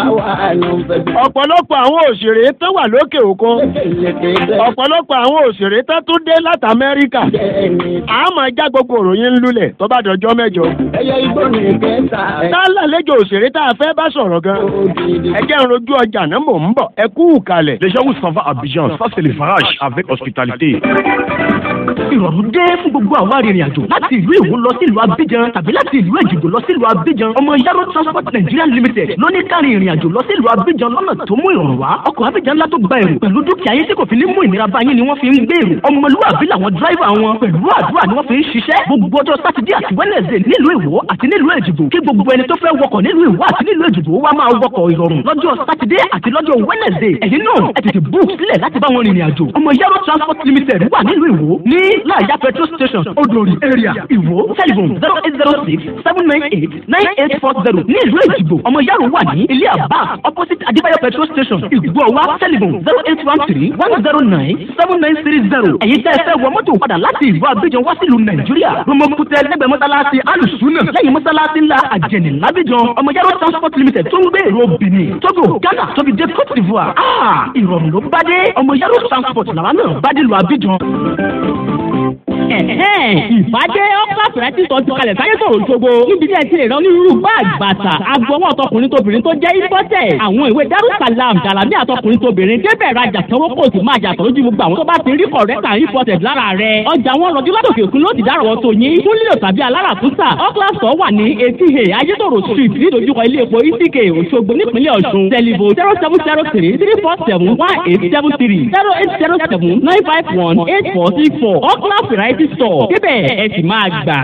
ọ̀pọ̀lọpọ̀ àwọn òṣèré tó wà lókè òkun ọ̀pọ̀lọpọ̀ àwọn òṣèré tó tún dé láti amẹ́ríkà àmọ́ já gbogbo òròyìn ń lulẹ̀ tó bá dọjọ́ mẹ́jọ. ẹyẹ igbó ní kẹta. tá a lálejò òṣèré tá a fẹ́ bá sọ̀rọ̀ gan. ẹ jẹ́ ń rojú ọjà náà mò ń bọ̀ ẹ kú kalẹ̀. Les gens où s'en va à Abidjan, ça c'est le farage avec hospitalité. ìrọ̀rùn dé fún gbogbo àwọn arìnrìn àjò láti ìlú Ìwó lọ sí ìlú Abidjan tàbí láti ìlú Èjìgbò lọ sí ìlú Abidjan ọmọ Yaro Transport Nigeria Limited ló ní kárin ìrìn àjò lọ sí ìlú Abidjan lọ́nà tó mú ìrọ̀rùn wá ọkọ̀ Abidjan ńlá tó gba èrò pẹ̀lú dúkìá yín tí kò fi ní mú ìnira bá yín ni wọ́n fi ń gbé èrò ọmọlúwàbí làwọn dráìvà wọn pẹ̀lú àdúrà ni wọ́n fi ń ṣiṣẹ́ gbogbo ọjọ́ sátidé àti wẹ́nẹ̀sẹ̀ nílùú Ìwó àti nílùú Èjìgbò kí gbogbo ẹni tó fẹ́ wọkọ̀ nílùú Ìwó àti nílùú Èjìgbò wá máa wọkọ̀ ìrọ̀rùn lọ́jọ́ sátidé àti lọ́jọ́ wẹ́nẹ̀sẹ̀ ẹ̀yin náà ẹ tètè book sílẹ̀ láti bá wọn rìnrìn àjò ọmọ Yaro Transport Limited wà nílùú Ìwó ní láàyà petrol station Odori area Ìwó telephone zero eight zero six seven nine eight nine eight four zero ní ìlú Èjìgbò ọmọ Yaro wà ní ilé àbá opposite Adébáyọ̀ petrol station Ìgbọ̀wá telephone zero eight one three one zero nine seven nine three zero ẹ̀yin tẹ́ ẹ fẹ́ wọ mọ́tò padà láti ìlú Abidjan wá sílùú Nàìjíríà Romokutẹ lẹ́gbẹ̀ẹ́ mọ́sálásí alùsùnà lẹ́yìn mọ́sálásí ńlá àjẹnì lábíjan ọmọ Yaro transport limited tó ń gbé èrò Benin Togo Ghana tóbi dé Cote d'Ivoire ah ìrọ̀rùn ló bá dé ọmọ Yaro transport làwọn náà bá dé lu Abidjan. ìfàdé ọ́kà fìrẹ́tì sọ ti kalẹ̀ sáyé sọ̀rọ̀ ṣogbo níbi tí ẹ ti lè rán onírúurú báàgì bàtà agbọwọ́ ọtọkùnrin tóbìnrin tó jẹ́ ìbọ́tẹ̀ àwọn ìwé darussalam dàlámì àtọkùnrin tóbìnrin débẹ̀ rajà sanwó kò sì máa jàtọ̀ lójú gbogbo àwọn tó bá ti rí kọ̀rẹ́tà ìbọ́tẹ̀ lára rẹ̀ ọjà wọn rọjú látòkè òkun ló ti dárọ̀ tó yín fún lílo tàbí aláràtúntà ọ́kà sọ wà ní etí he ayétòrò street nídojúkọ ilé epo isike òṣogbo nípínlẹ̀ ọ̀ṣun tẹlifo zero seven zero three three four seven one eight seven three zero eight zero seven nine five one eight four six four ọ́kà variety store débẹ̀ ẹ sì máa gbà.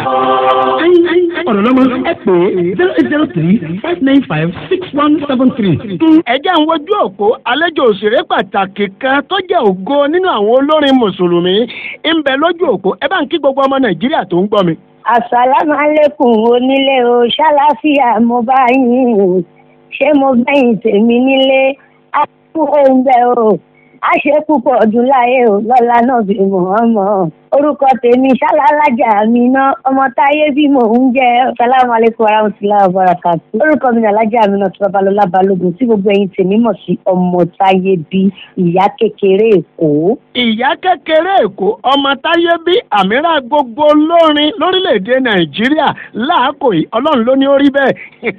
ọ̀rọ̀ lọ́mọ ẹ pè é zero eight zero three five nine five six one seven three. ẹ jẹ́ ń wojú òpó àlejò òṣèré pàtàkì kan tó jẹ́ ògo nínú àwọn olórin mùsùlùmí ń bẹ lójú òpó ẹ bá ń kí gbogbo ọmọ nàìjíríà tó ń gbọ́ mi. àsàlámù alẹ́kùn onílé o ṣàlàfíà mo bá yín ṣé mo gbẹ̀yìn tèmi nílé àkókò ń bẹ o àṣepúpọ̀ ọdún láyé o lọ́la náà bí mọ̀ọ́mọ́ orúkọ tèmi ṣálálájà mi ná ọmọ táyé bí mò ń jẹ salamu aleykum warahmatulahi wabarakatu orúkọ mi nàlájà mi náà tí babalọlá balógun tí gbogbo ẹ̀yin tèmi mọ̀ sí ọmọ táyé bí ìyá kékeré èkó. ìyá kékeré èkó ọmọ táyé bí àmìrà gbogbo olórin lórílẹ̀‐èdè nàìjíríà láàkó yìí ọlọ́run ló ní ó rí bẹ́ẹ̀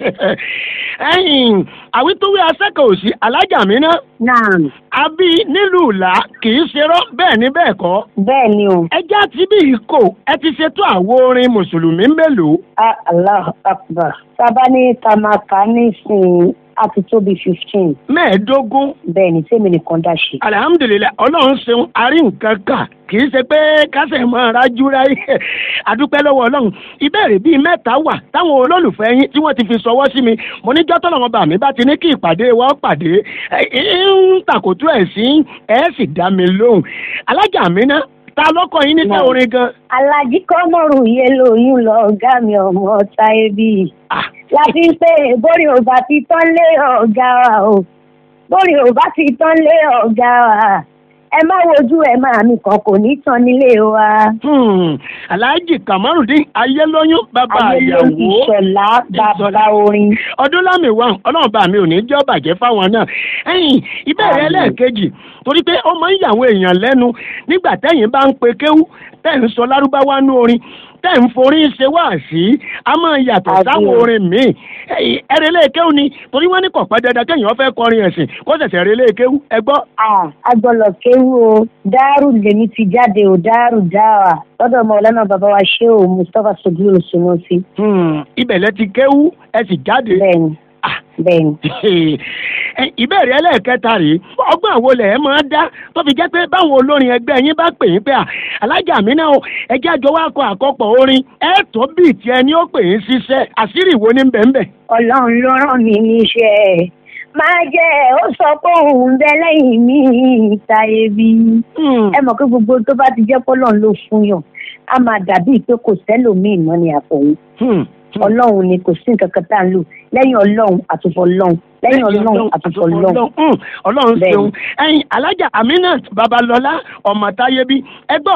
ẹ̀yìn àwítúwí asẹ́kọ̀ọ́ òsì alájà mi ná. naam. àbí nílùú ìlà kì í ṣerọ́ bẹ́ẹ̀ ni bẹ́ẹ̀ kọ́. bẹ́ẹ̀ ni o. ẹjẹ́ àti bí ìkó ẹ ti ṣètò àwo orin mùsùlùmí mélòó. Ah, allah akbar sábà ní tamaka nísìnyí a ti tó bíi fifteen. mẹ́ẹ̀ẹ́dógún. bẹ́ẹ̀ ni tèmi nìkan dá ṣe. alihamudulilayi ọlọ́run ṣeun arí nǹkan kà kì í ṣe pé kásẹ̀ mọ́ rájú ráyé àdúpẹ́ lọ́wọ́ ọlọ́run ìbéèrè bíi mẹ́ta wà táwọn olólùfẹ́ yín tí wọ́n ti fi sọwọ́ sí mi mo ní jọ́tọ̀ lọ́wọ́ bà mí bá ti ní kí ìpàdé wa ó pàdé ń tàkótó ẹ̀ sí ẹ̀ sì dá mi lóhùn alájà mi ná ta lọ́kọ̀ yín níta orin gan. alájí kọ́mọ̀rù yé lóyún lọ ọ̀gá mi ọmọ táyé bíi láti pé bórí ò bá ti tán lé ọ̀gá wa o bórí ò bá ti tán lé ọ̀gá wa ẹ má wojú ẹ máa mi kan kò ní tán nílé wa. alhaji kamarudin ayélóyún bàbá àyàwó ìṣọ̀lá bàbá orin. ọdún lámì wà ọlọ́run bá mi ò ní jọ́ bàjẹ́ fáwọn náà ẹ̀yìn ìbéèrè ẹlẹ́ẹ̀kejì torí pé ó máa ń yàwọn èèyàn lẹ́nu nígbà tẹ́yìn bá ń pe kéwú tẹ́ ń sọ lárúbáwá nú orin tẹ́ ń forí ṣe wá sí a máa yàtọ̀ sáwọn orin míì ẹ̀rẹ̀ léèkéwù ni torí wọ́n ní kò pẹ́ dandan kéèyàn fẹ́ kọrin ẹ̀sìn kó ṣẹ̀ṣẹ̀ rẹ̀ léèkéwù ẹ gbọ́. agbọ́lọ̀ kéwú o dáàrú lèmi ti jáde o dáàrú dáwà lọ́dọ̀ ọmọ ọlọ́nà bàbá wa ṣé o mustapha soglu sunusi. ibẹ̀ lẹ ti kéwú ẹ sì jáde. bẹ́ẹ̀ni bẹ́ẹ̀ni. ìbéèrè ẹlẹ́ẹ̀kẹta rèé ọgbọ́n àwo lẹ̀ ẹ́ máa dá tó fi jẹ́ pé báwọn olórin ẹgbẹ́ yín bá pè yín pé alájà mi náà ẹjẹ́ àjọ wa kọ àkọ́pọ̀ orin ẹ̀ tó bíi tiẹ̀ ni ó pè yín ṣiṣẹ́ àṣírí ìwo ní bẹ́ẹ̀ ọlọ́run ló rán mi níṣẹ́ máa jẹ́ ó sọ pé òun bẹ lẹ́yìn mi táyé bí. ẹ mọ̀ pé gbogbo tó bá ti jẹ́ pọ́lọ́n ló fún yàn á máa dàbí pé kò sẹ́lòmíì mọ́ ni àfọ̀hún ọlọ́run ni kò sí nǹkan kan tá à ń lò lẹ́yìn ọlọ́run àtúfọ̀ ọlọ́run lẹ́yìn ọlọ́run àtúfọ̀ ọlọ́run. ọlọ́run ṣeun ẹyin alájà aminat babalọlá ọmọ táyébí ẹ gbọ́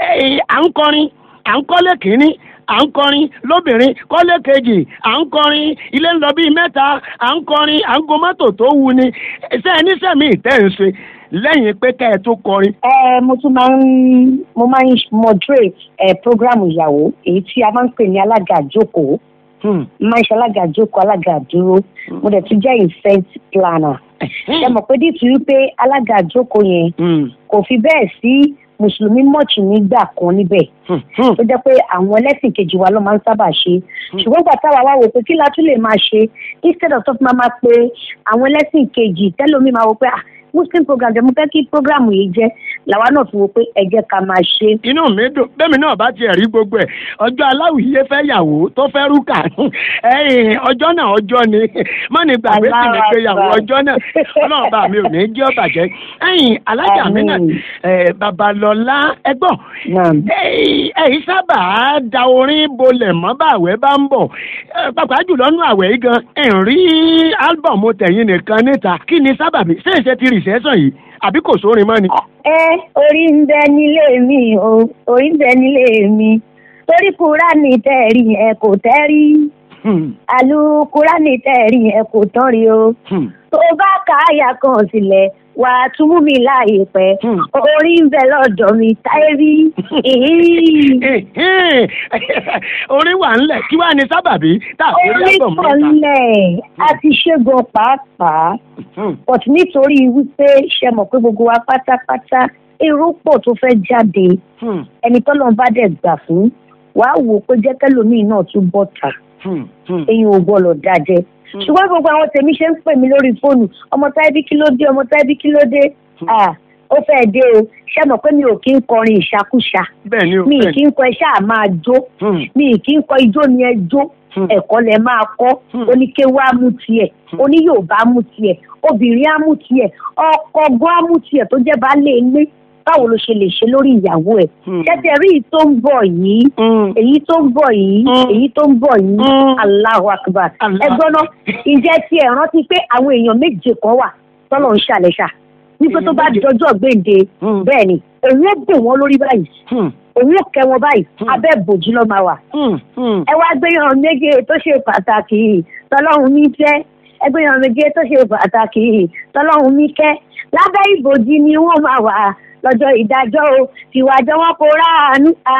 à ń kọrin à ń kọ́lé kínní à ń kọrin lóbìnrin kọ́lé kejì à ń kọrin ilé ń lọ bíi mẹ́ta à ń kọrin à ń go mọ́tò tó wu ni ṣé ẹ níṣẹ́ mi ìtẹ́ ń ṣe lẹ́yìn pé ká ẹ tó kọrin. ẹ mo tún máa ń mo máa ń moderate ẹ program ìyàwó èyí tí a máa ń pè ní alága àjókòó máa ń ṣe alága àjókòó alága àdúró mo dẹ̀ tún jẹ́ event planner. ṣe mọ̀ pé dìtú wípé alága àjókòó yẹn kò fi bẹ́ẹ̀ sí mùsùlùmí mọ̀ọ̀tì nígbà kan níbẹ̀ tó jẹ́ pé àwọn ẹlẹ́sìn kejì wa ló máa ń sábà ṣe ṣùgbọ́n gbà táwa wá wò pé kí la tún lè máa ṣe instead of tó fi máa máa pe àwọn ẹlẹ́sìn kejì tẹ́lómi máa wò pé ah muslim program jẹ́ mo fẹ́ kí program yìí jẹ́ làwa náà fi wo pé ẹ jẹ́ ká máa ṣe. inú mi dùn bẹ́ẹ̀mi náà bá tiẹ̀ rí gbogbo ẹ̀ ọjọ́ aláwìyé fẹ́ yàwó tó fẹ́ rúkà ọjọ́ náà ọjọ́ ni má ní gbàgbé sì ní pé yàwó ọjọ́ náà ọlọ́run bá mi ò ní jẹ́ ọ̀bàjẹ́ ẹ̀yìn alájà mi náà babalọ́lá ẹgbọ́n ẹ̀yìn sábà da orin bolẹ̀ mọ́ báwẹ̀ bá ń bọ̀ pàápàá jùlọ nú àwẹ̀ yìí gan ẹ̀ ń rí álbọ̀mù tẹ̀yìn nìkan níta kí ni sábàbí ṣé ìṣe ti rìṣẹ́sàn yìí àbí kò sórin mọ́ ni. ẹ orí ń bẹ nílé mi o orí ń bẹ nílé mi torí kúránì tẹ̀rí ẹ kò tẹ́rí àlù kúránì tẹ̀rí ẹ kò tán rí o tó bá ka àyà kan sílẹ̀ wà á tún mú mi láàyè pẹ́ orí ń bẹ lọ́dọ̀ mi táyé rí orí wà ńlẹ̀ kí wàá ní sábàbí tá a fi rí orí àgbọ̀n kan mẹ́ta. lẹ̀ a ti ṣẹ́gun pàápàá but nítorí wípé ṣe mọ̀ pé gbogbo wa pátápátá èrò pọ̀ tó fẹ́ jáde ẹni tọ́lọ́ bá dẹ̀ gbà fún wàá wò ó pé jẹ́ kẹ́lòmíì náà tún bọ̀ tà eyín ò gbọ́dọ̀ dájẹ́ ṣùgbọ́n gbogbo àwọn tèmi ṣe ń pè mí lórí fóònù ọmọ táìbí kí ló dé ọmọ táìbí kí ló dé Ah, ó fẹ́ dé o ṣé mọ̀ pé mi ò kí ń kọrin ìṣakúṣa bẹ́ẹ̀ni o mi ì bẹ́ẹ̀ni. kí ń kọ ẹ ṣáà máa jó mi ì kí ń kọ ijó ni ẹ jó ẹ̀kọ́ lẹ máa kọ́ oníkéwá mú tiẹ̀ oníyòòbá mú tiẹ̀ obìnrin á mú tiẹ̀ ọkọ gan á mú tiẹ̀ tó jẹ́ baálé ilé báwo ló ṣe lè ṣe lórí ìyàwó ẹ̀ ṣẹ́tẹ̀ rí èyí tó ń bọ̀ yìí èyí tó ń bọ̀ yìí èyí tó ń bọ̀ yìí Allahu Akbar ẹgbọ́n náà ǹjẹ́ tí ẹ rántí pé àwọn èèyàn méje kan wà tọ́lọ̀ ń ṣàlẹ́ṣà nígbà tó bá dọjọ́ gbèǹde bẹ́ẹ̀ ni òun ó bò wọ́n lórí báyìí òun ó kẹ́ wọn báyìí abẹ́ bòjú lọ́ máa wà ẹ wá gbéyàn méje tó ṣe pàtàkì tọlọ́run mi fẹ́ ẹ gbéyàn méje tó ṣe pàtàkì tọlọ́run mi kẹ́ lábẹ́ ìbòjì ni wọ́n máa wà lọ́jọ́ ìdájọ́ o tìwájọ́ wọn kò ráàánú a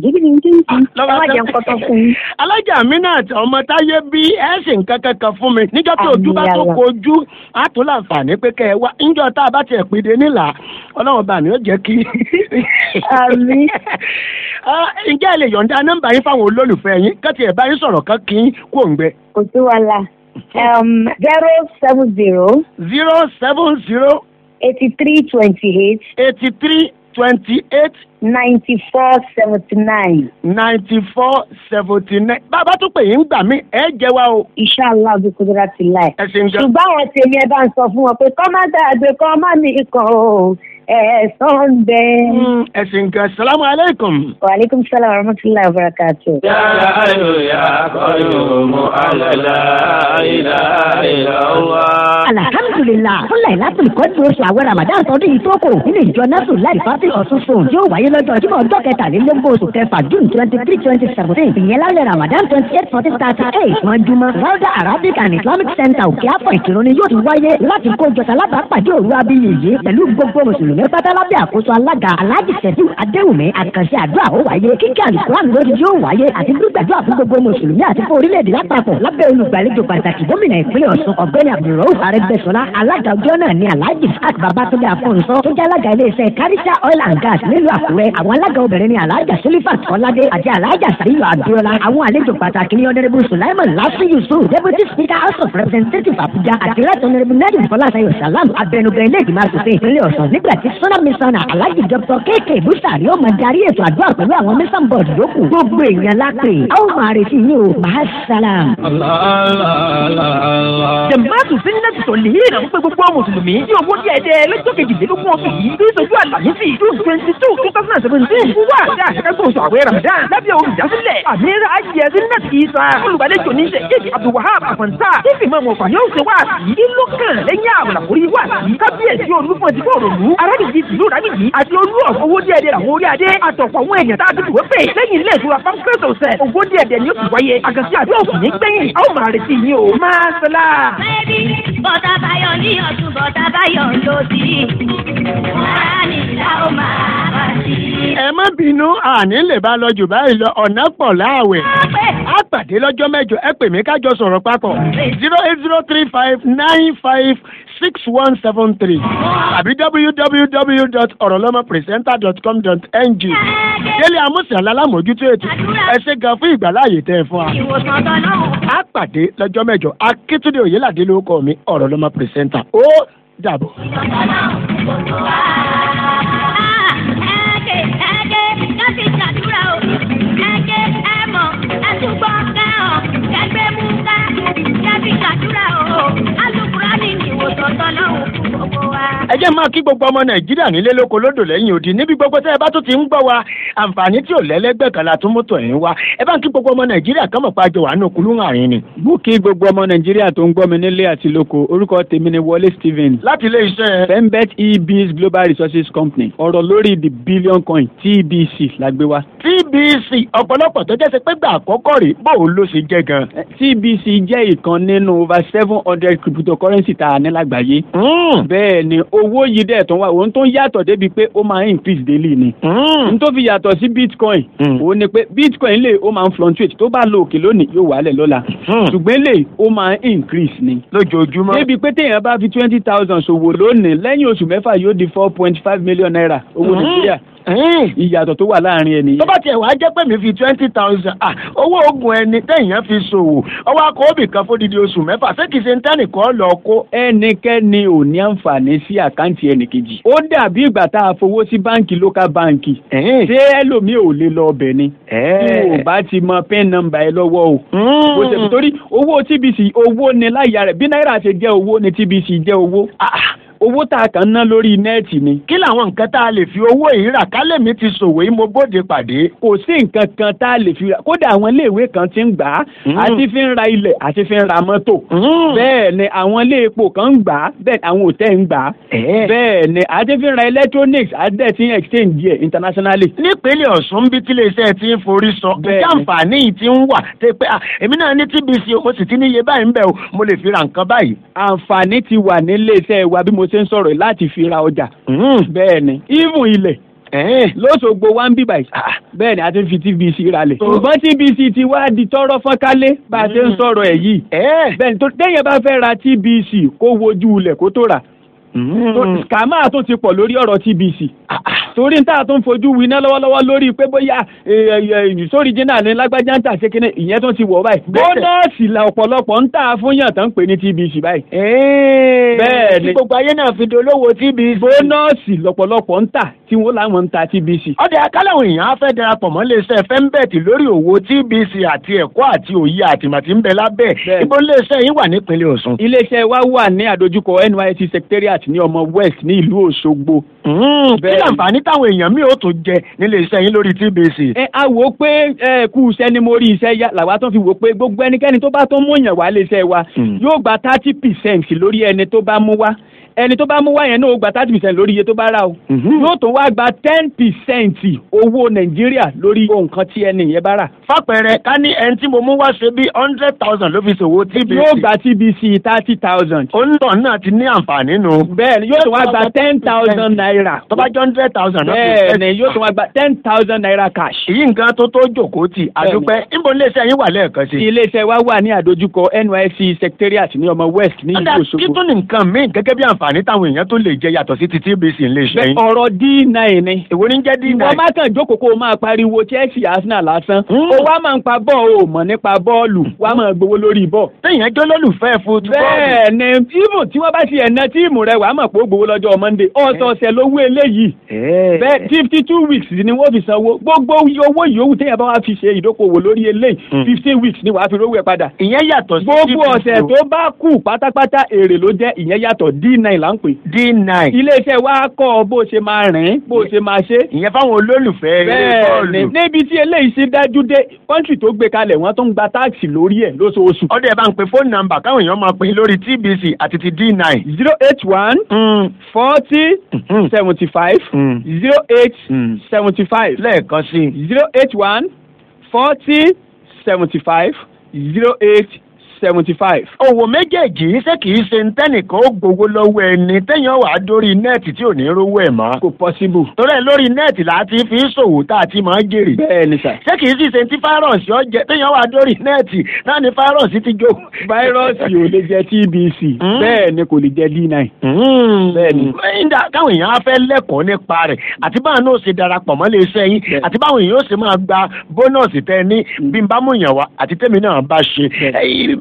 ẹ má jẹun kọ́tọ́ fún yín. alájà Aminat ọmọ táyé bí ẹ sì ń kankan kan fún mi níjọ́ tí ojú bá tó Àmì kojú á tó láǹfààní pé kẹ́ ẹ wá níjọ́ tá a bá tiẹ̀ pèdè nílà ọlọ́run bá mi ó jẹ́ kí. Àmì. Ah, ǹjẹ́ ẹ lè yọ̀ǹda nọ́mbà yín fáwọn olólùfẹ́ yín kẹ́tì ẹ̀ bá yín sọ̀rọ̀ kan kí n kó ń gbẹ. kò sí wàhálà zero seven zero. zero seven zero. eighty three twenty eight. eighty three twenty eight. ninety four seventy nine. ninety four seventy nine. bàbá tó pè yín gbà mí ẹ jẹ́ wa o. inshallah bí kúndúrà ti láì. ẹ ṣe ń jẹ. ṣùgbọ́n àwọn tèmi ẹ bá ń sọ fún wọn pé kọ́ má gbàgbé kọ́ má mi kàn ó ẹ̀ẹ́sán ń bẹ. ẹ ṣe ń gan salamu aleykum. wa aleykum salaam wa rahmatulahi wa barakatu. yàrá ayò yà kọyò mọ àlàlà ìlà ìlà wà. alhamdulilah fúnlẹ̀ látòlù kọ́jú oṣù àwẹ̀ ramadan tọdún yìí tó kò nínú ìjọ nasu láì fásitì ọ̀tún fún yóò wáyé lọ́jọ́ jímọ̀ ọjọ́ kẹtàlélógún oṣù kẹfà june twenty three twenty seventeen ìyẹn lálẹ́ ramadan twenty eight fourteen thirty eight mọ́júmọ́ rọ́dà arabic and islamic center òkè àpọ̀ ìkírun ni yóò ti wáyé láti kó jọta lábàápàdé òru abiyì yìí pẹ̀lú gbogbo mùsùlùmí pátá lábẹ́ àkóso alága alhaji sẹ́díù adéwùmí àkànṣe àdúrà ó wáyé kíkẹ́ àlùkùrán lórí yóò wáyé àti gbígbàdúrà fún gbogbo mùsùlùmí àti fún orílẹ̀-èdè lápapọ̀ lábẹ́ olùgbàlejò pàtàkì gómìnà ìpínlẹ̀ ọ̀ṣun ọ̀gbẹ́ni abdulrauf arẹ́gbẹ́sọlá alága ọjọ́ náà ni alhaji fat babatunde afọ̀nsọ tó jẹ́ alága iléeṣẹ́ karisa oil and gas nílùú àkúrẹ́ àwọn alága obìnrin ni alhaja sulifat ọládé àti alhaja sàríyọ abiola àwọn àlejò pàtàkì ni honourable sulaiman lasu yusuf deputy speaker house of representatives abuja àti right honourable nadim fọláṣayọ salam abẹnugan ilé ìgbìmọ̀ asòfin ìpínlẹ̀ ọ̀ṣun nígbà tí sọ́nà mísánà alhaji dr kk busari ó máa darí ètò àdúrà pẹ̀lú àwọn mísàn bọ́ọ̀dù yòókù gbogbo èèyàn lápè a ó máa retí yín o mahasalam. jẹ̀mbáàtù sínúlẹ̀tì tó lè rìn àwọn pé gbogbo mùsùlùmí ní owó díẹ̀ díẹ̀ lọ́jọ́ kejìlélógún ọ̀sùn yìí bí ìṣojú àlàmísì june twenty two two thousand and seventeen fún wa àti àṣekẹ́gbọ̀n oṣù àwẹ̀ ramadan lábẹ́ olùdásílẹ̀ àmìrà ayé sínúlẹ̀tì ìsà olùgbàlejò ní ṣe èdè abdulwahab àfọ̀nsá fífi mọ́ ọmọ ọ̀fà yóò ṣe wá sí kí ló kàn lẹ́yìn àbùlàkórí wá sí kábíyèsí olúfọ̀n ti fọ̀rọ̀ lù arábìnrin tìlú rábìnrin àti olú ọ̀fọ̀ owó díẹ̀ díẹ̀ àwọn orí adé àtọ̀pọ̀ àwọn èèyàn tá a ti dùwọ́ pé lẹ́yìn ilé ìtura pampers ọ̀sẹ̀ owó díẹ̀ díẹ̀ ni ó ti wáyé àgàsí àdó òkú ní gbẹ̀yìn a ó máa retí yín o máa sọlá. bọ́tà báyọ̀ ní ọ̀tún bọ́tà báyọ̀ lòdì. ara nìlá ó máa bá sí. ẹ má bínú àní lè bá lọ jù báyìí lọ ọ̀nà pọ̀ láàwẹ̀. á pàdé lọ́jọ́ mẹ́jọ ẹ pè mí kájọ sọ̀rọ̀ papọ̀ zero eight zero three five nine five six one seven three àbí www.orolomopresenter.com.ng délé amúsàn lálámójútó ètò ẹ ṣe gan fún ìgbàláàyè tẹ́ ẹ fún wa. ìwòsàn tọ́lọ́ á pàdé lọ́jọ́ mẹ́jọ akíntúndé òyìnládé ló kọ́ mi ọ̀rọ̀ lọ́mọ pírẹsẹ́ńtà ó dàbọ̀. ẹ̀ẹ́dẹ̀ ẹ̀ẹ́dẹ̀ láti ṣàdúrà o ẹ̀ẹ́dẹ̀ ẹ̀mọ̀ ẹ̀túgbọ́ kẹ́hàn kẹgbẹ́ mú ká kẹ́bí ṣàdúrà o alukura ní ìwòsàn tọ́lọ́ òkú gbogbo wa. ẹ jẹ́ máa kí gbogbo gbogbo ọmọ nàìjíríà nílé lóko lódò lẹ́yìn òdì níbi gbogbo tẹ́ ẹ bá tún ti ń gbọ́ wa àǹfààní tí ò lẹ́lẹ́gbẹ́ kan la tún mú tọ̀ ẹ̀ wá ẹ bá ń kí gbogbo ọmọ nàìjíríà kán mọ̀ pa àjọ wà nù kúlú àárín ni. mo kí gbogbo ọmọ nàìjíríà tó ń gbọ́ mi nílé àti lóko orúkọ tèmi ni wọlé stephen. láti ilé iṣẹ́. fembet ebs global resources company ọ̀rọ̀ lórí the billion coin tbc la gbé wá. tbc ọ̀pọ̀lọpọ̀ tó jẹ́ sẹ́ pé gbà àkọ́kọ́ rè bó o ló ṣe jẹ́ gan. tbc jẹ́ ìkan nínú over seven hundred cryptocurrency tá a ní lágbàáyé. bẹ́ẹ̀ ni owó yìí dẹ̀ tó wà òun tó ń yàtọ̀ débi pé ó máa ń increase daily ni. n tó fi yàtọ̀ sí bitcoin òun ni pé bitcoin lè ó máa ń fluctuate tó bá lo òkè lónìí yóò wálẹ̀ lọ́la. ṣùgbọ́n lè ó máa ń increase ni. lójoojúmọ́. débi pé téèyàn bá fi twenty thousand ṣòwò lónìí lẹ́yìn oṣù mẹ́fà yóò di four point five million naira owó nàìjíríà ìyàtọ̀ tó wà láàrin ẹni. tó bá tiẹ̀ wá jẹ́ pé mi fi twenty thousand ah owó oògùn ẹni téèyàn fi ṣòwò ọwọ́ akọ òbí kan fódìdí oṣù mẹ́fà ṣé kìí ṣe ń tẹ́nìkan lọ kó. ẹnikẹ́ni ò ní àǹfààní sí àkáǹtì ẹnìkejì. ó dàbí ìgbà tá a fowó sí báǹkì local báǹkì. ṣé ẹlòmíì ò lè lọ ọbẹ̀ ni. tí o bá ti mọ pin number ẹ lọ́wọ́ o. bó ṣe torí owó tbc owó ni láyà rẹ̀ bí náírà ṣe jẹ́ owó ni tbc jẹ́ owó owó tá a kàn ná lórí nẹ́ẹ̀tì ni. kí làwọn nǹkan tá a lè fi owó yìí rà kálẹ̀ mi ti ṣòwò yìí mo bóde pàdé. kò sí nǹkan kan tá a lè fi rà kódà àwọn iléèwé kan ti ń gbà á àti fi ń ra ilẹ̀ àti fi ń ra mọ́tò. bẹ́ẹ̀ ni àwọn ilé epo kan ń gbà á bẹ́ẹ̀ àwọn òtẹ́ ń gbà á. bẹ́ẹ̀ ni àti fi ń ra electronics àti ti ń exchange yẹ internationally. nípínlẹ̀ ọ̀ṣun bí tílé iṣẹ́ ti ń forí sọ kí àǹfààní yìí ti ń wà tẹ pé èmi náà ní tbc o sì ti níye báyìí ń bẹ̀ o mo lè fi ra nǹkan báyìí. àǹfààní ti wà nílé iṣẹ́ wa bí mo ṣe ń sọ̀rọ̀ láti fi ra ọjà. bẹ́ẹ̀ ni even ilẹ̀ lóṣogbo wa ń bíbà yìí bẹ́ẹ̀ ni a ti fi tbc ralẹ̀. ṣùgbọ́n tbc ti wá di tọrọ fọ́nkálé bá a ṣe ń sọ̀rọ̀ ẹ̀ yìí. bẹ́ẹ̀ ni tó téèyàn bá fẹ́ ra tbc kó wojú ilẹ̀ kó tó rà. kàmáà tún ti pọ̀ lórí ọ̀rọ̀ tbc torí n ta tún fojú winá lọ́wọ́lọ́wọ́ lórí pé bóyá sórí jìnnà ní lágbájá ń tà ṣe kíní ìyẹn tún ti wọ̀ báyìí. bónọ́ọ̀sì la ọ̀pọ̀lọpọ̀ ń tà fún yàn tán pè ní tbc báyìí. bẹ́ẹ̀ ni gbogbo ayé náà fi dolówó tbc. bónọ́ọ̀sì lọ́pọ̀lọpọ̀ ń tà tí wọ́n làwọn ń ta tbc. ọ̀dẹ̀ akálàwọ̀ èèyàn á fẹ́ darapọ̀ mọ́ iléeṣẹ́ fembet lórí òwò tbc àti ẹ̀kọ́ àti òye àtìmọ̀tì ń bẹ lábẹ́ ibo iléeṣẹ́ yín wà nípínlẹ̀ ọ̀ṣun. iléeṣẹ́ wa wà ní àdójúkọ nysc secretariat ní ọmọ west ní ìlú òṣogbo. kí làǹfààní táwọn èèyàn mi ò tó jẹ nílé iṣẹ́ yín lórí tbc. ẹ a wò ó pé ẹ kú iṣẹ́ ni mo rí iṣẹ́ yá làwa tó fi wò ó pé gbogbo ẹnikẹ́ni tó bá tó mú yàn wá lé iṣẹ́ wa yóò gba thirty percent lórí ẹni tó bá mú wá ẹni tó bá mú wá yẹn náà ó gba thirty percent lórí iye tó bá rà o. yóò tó wá gba ten percent owó nàìjíríà lórí nǹkan tí ẹni yẹn bá rà. fàpẹẹrẹ ká ní ẹni tí mo mú wá ṣe bí hundred thousand ló fi ṣòwò tbc. yóò gba tbc thirty thousand. òǹtọ̀ náà ti ní àǹfààní nù. bẹ́ẹ̀ni yóò tó wá gba ten thousand naira. tó bá jẹ́ hundred thousand náà. bẹ́ẹ̀ni yóò tó wá gba ten thousand naira cash. èyí nǹkan tó tó jòkó tì àdúpẹ́ níbo iléeṣẹ́ yín wà lẹ́ẹ̀kan sí. iléeṣẹ́ wa wà ní àdójúkọ nysc secretariat ní ọmọ west ní ìlú òṣogbo. kí tún ní nǹkan míì gẹ́gẹ́ bí àǹfààní táwọn èèyàn tó lè jẹ yàtọ̀ sí ti tbc ń lè ṣe yín. ọ̀rọ̀ d9 ni. èwo ní jẹ́ d9. ìwọ má kàn jókòó kó o máa pariwo chelsea arsenal lásán. ó wá máa ń pa bọ́ọ̀ o mọ̀ nípa bọ́ọ̀lù wá máa gbowó lórí bọ́ọ̀. téèyàn jó lólùfẹ́ fútbọ́ọ̀lù. bẹ́ẹ̀ ni tíìmù tí wọ́n bá ti ẹ̀nà tíìmù rẹ̀ wàá mọ̀ pé ó gbowó lọ́jọ́ monday ọ̀sọ̀ọ̀sẹ̀ lówó eléyìí. bẹ́ẹ̀ fifty two weeks ni wọ́n fi sanwó gbogbo owó yòówù téèyàn bá wá fi ṣe ìdókòwò lórí eléyìí fifteen weeks ni wàá fi rówó ẹ̀ padà. ìyẹn yàtọ̀ sí gbogbo ọ̀sẹ̀ tó bá kù pátápátá èrè ló jẹ́ ìyẹn yàtọ̀ d9 là ń pè. d9 iléeṣẹ́ wa kọ́ bó ṣe máa rìn bó ṣe máa ṣe. ìyẹn fáwọn olólùfẹ́ eré bọ́ọ̀lù. bẹ́ẹ̀ni níbi tí eléyìí ṣe dájú dé kọ́ńtì tó gbé kalẹ̀ wọ́n tó ń gba táàkì lórí ẹ̀ lóṣooṣù. ọdẹ bá ń pe fóònù nàmbà káwọn èèyàn máa pè lórí tbc àti ti d9. zero eight one forty seventy five zero eight seventy five. lẹ́ẹ̀kan sí. zero eight one forty seventy five zero eight seventy five. òwò méjèèjì ṣé kìí ṣe ń tẹ́nìkan ó gbowó lọ́wọ́ ẹni téèyàn wà dórí nẹ́ẹ̀tì tí ò ní rówó ẹ̀ mọ́. kò possible. torí ẹ lórí nẹ́ẹ̀tì là á ti fi ṣòwò tá a ti máa ń jèrè. bẹ́ẹ̀ni sà. ṣé kìí sì ṣe ti fáírọ̀sì ọ̀jẹ̀ téèyàn wà dórí nẹ́ẹ̀tì náà ni fáírọ̀sì ti jó. fáírọ̀sì ò lè jẹ tbc bẹ́ẹ̀ ni kò lè jẹ d9. bẹ́ẹ̀ni. nígbà káwọn èèyàn á fẹ́ lẹ́kọ̀ọ́ nípa rẹ̀ àti báwọn náà ṣe darapọ̀ mọ́ lè ṣe yín àti báwọn èèyàn ó ṣe máa gba bónọ́ọ̀sì tẹ ní bí n bá mú yàn wá àti tèmi náà bá ṣe bí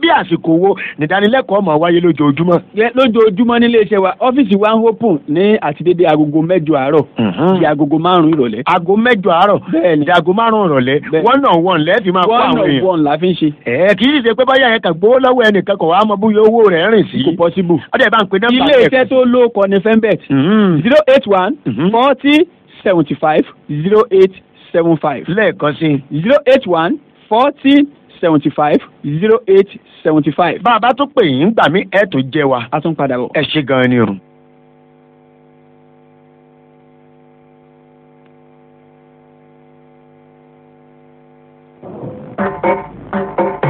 dédé àsìkò wo nìdánilẹ́kọ̀ọ́ máa wáyé lójoojúmọ́. Yẹ- lójoojúmọ́ nílé iṣẹ́ wa ọ́fíìsì wa ń open ní àtidédé agogo mẹ́jọ àárọ̀ di agogo márùn-ún ìrọ̀lẹ́. aago mẹ́jọ àárọ̀ bẹ́ẹ̀ni di aago márùn-ún ìrọ̀lẹ́ one on one lẹ́ẹ̀fì máa kó one àwọn on èèyàn. one la fi ń ṣe. ẹ kì í ṣe pé báyà yẹn kàn gbowó lọ́wọ́ ẹnìkan kò wá mọ bóyá owó rẹ̀ rìn sí. kò possible. ọdẹ bá ń pe nọ́mbà ilé iṣẹ́ tó ló kọ ní fembet zero eight one forty seventy five zero eight seven five. lẹ́ẹ̀kan sí zero eight one forty seventy five zero eight seventy five. bá a bá tún pè yín gbà mí ẹ̀ tó jẹ́ wa. a tún padà bọ̀. ẹ ṣe gan-an ni o.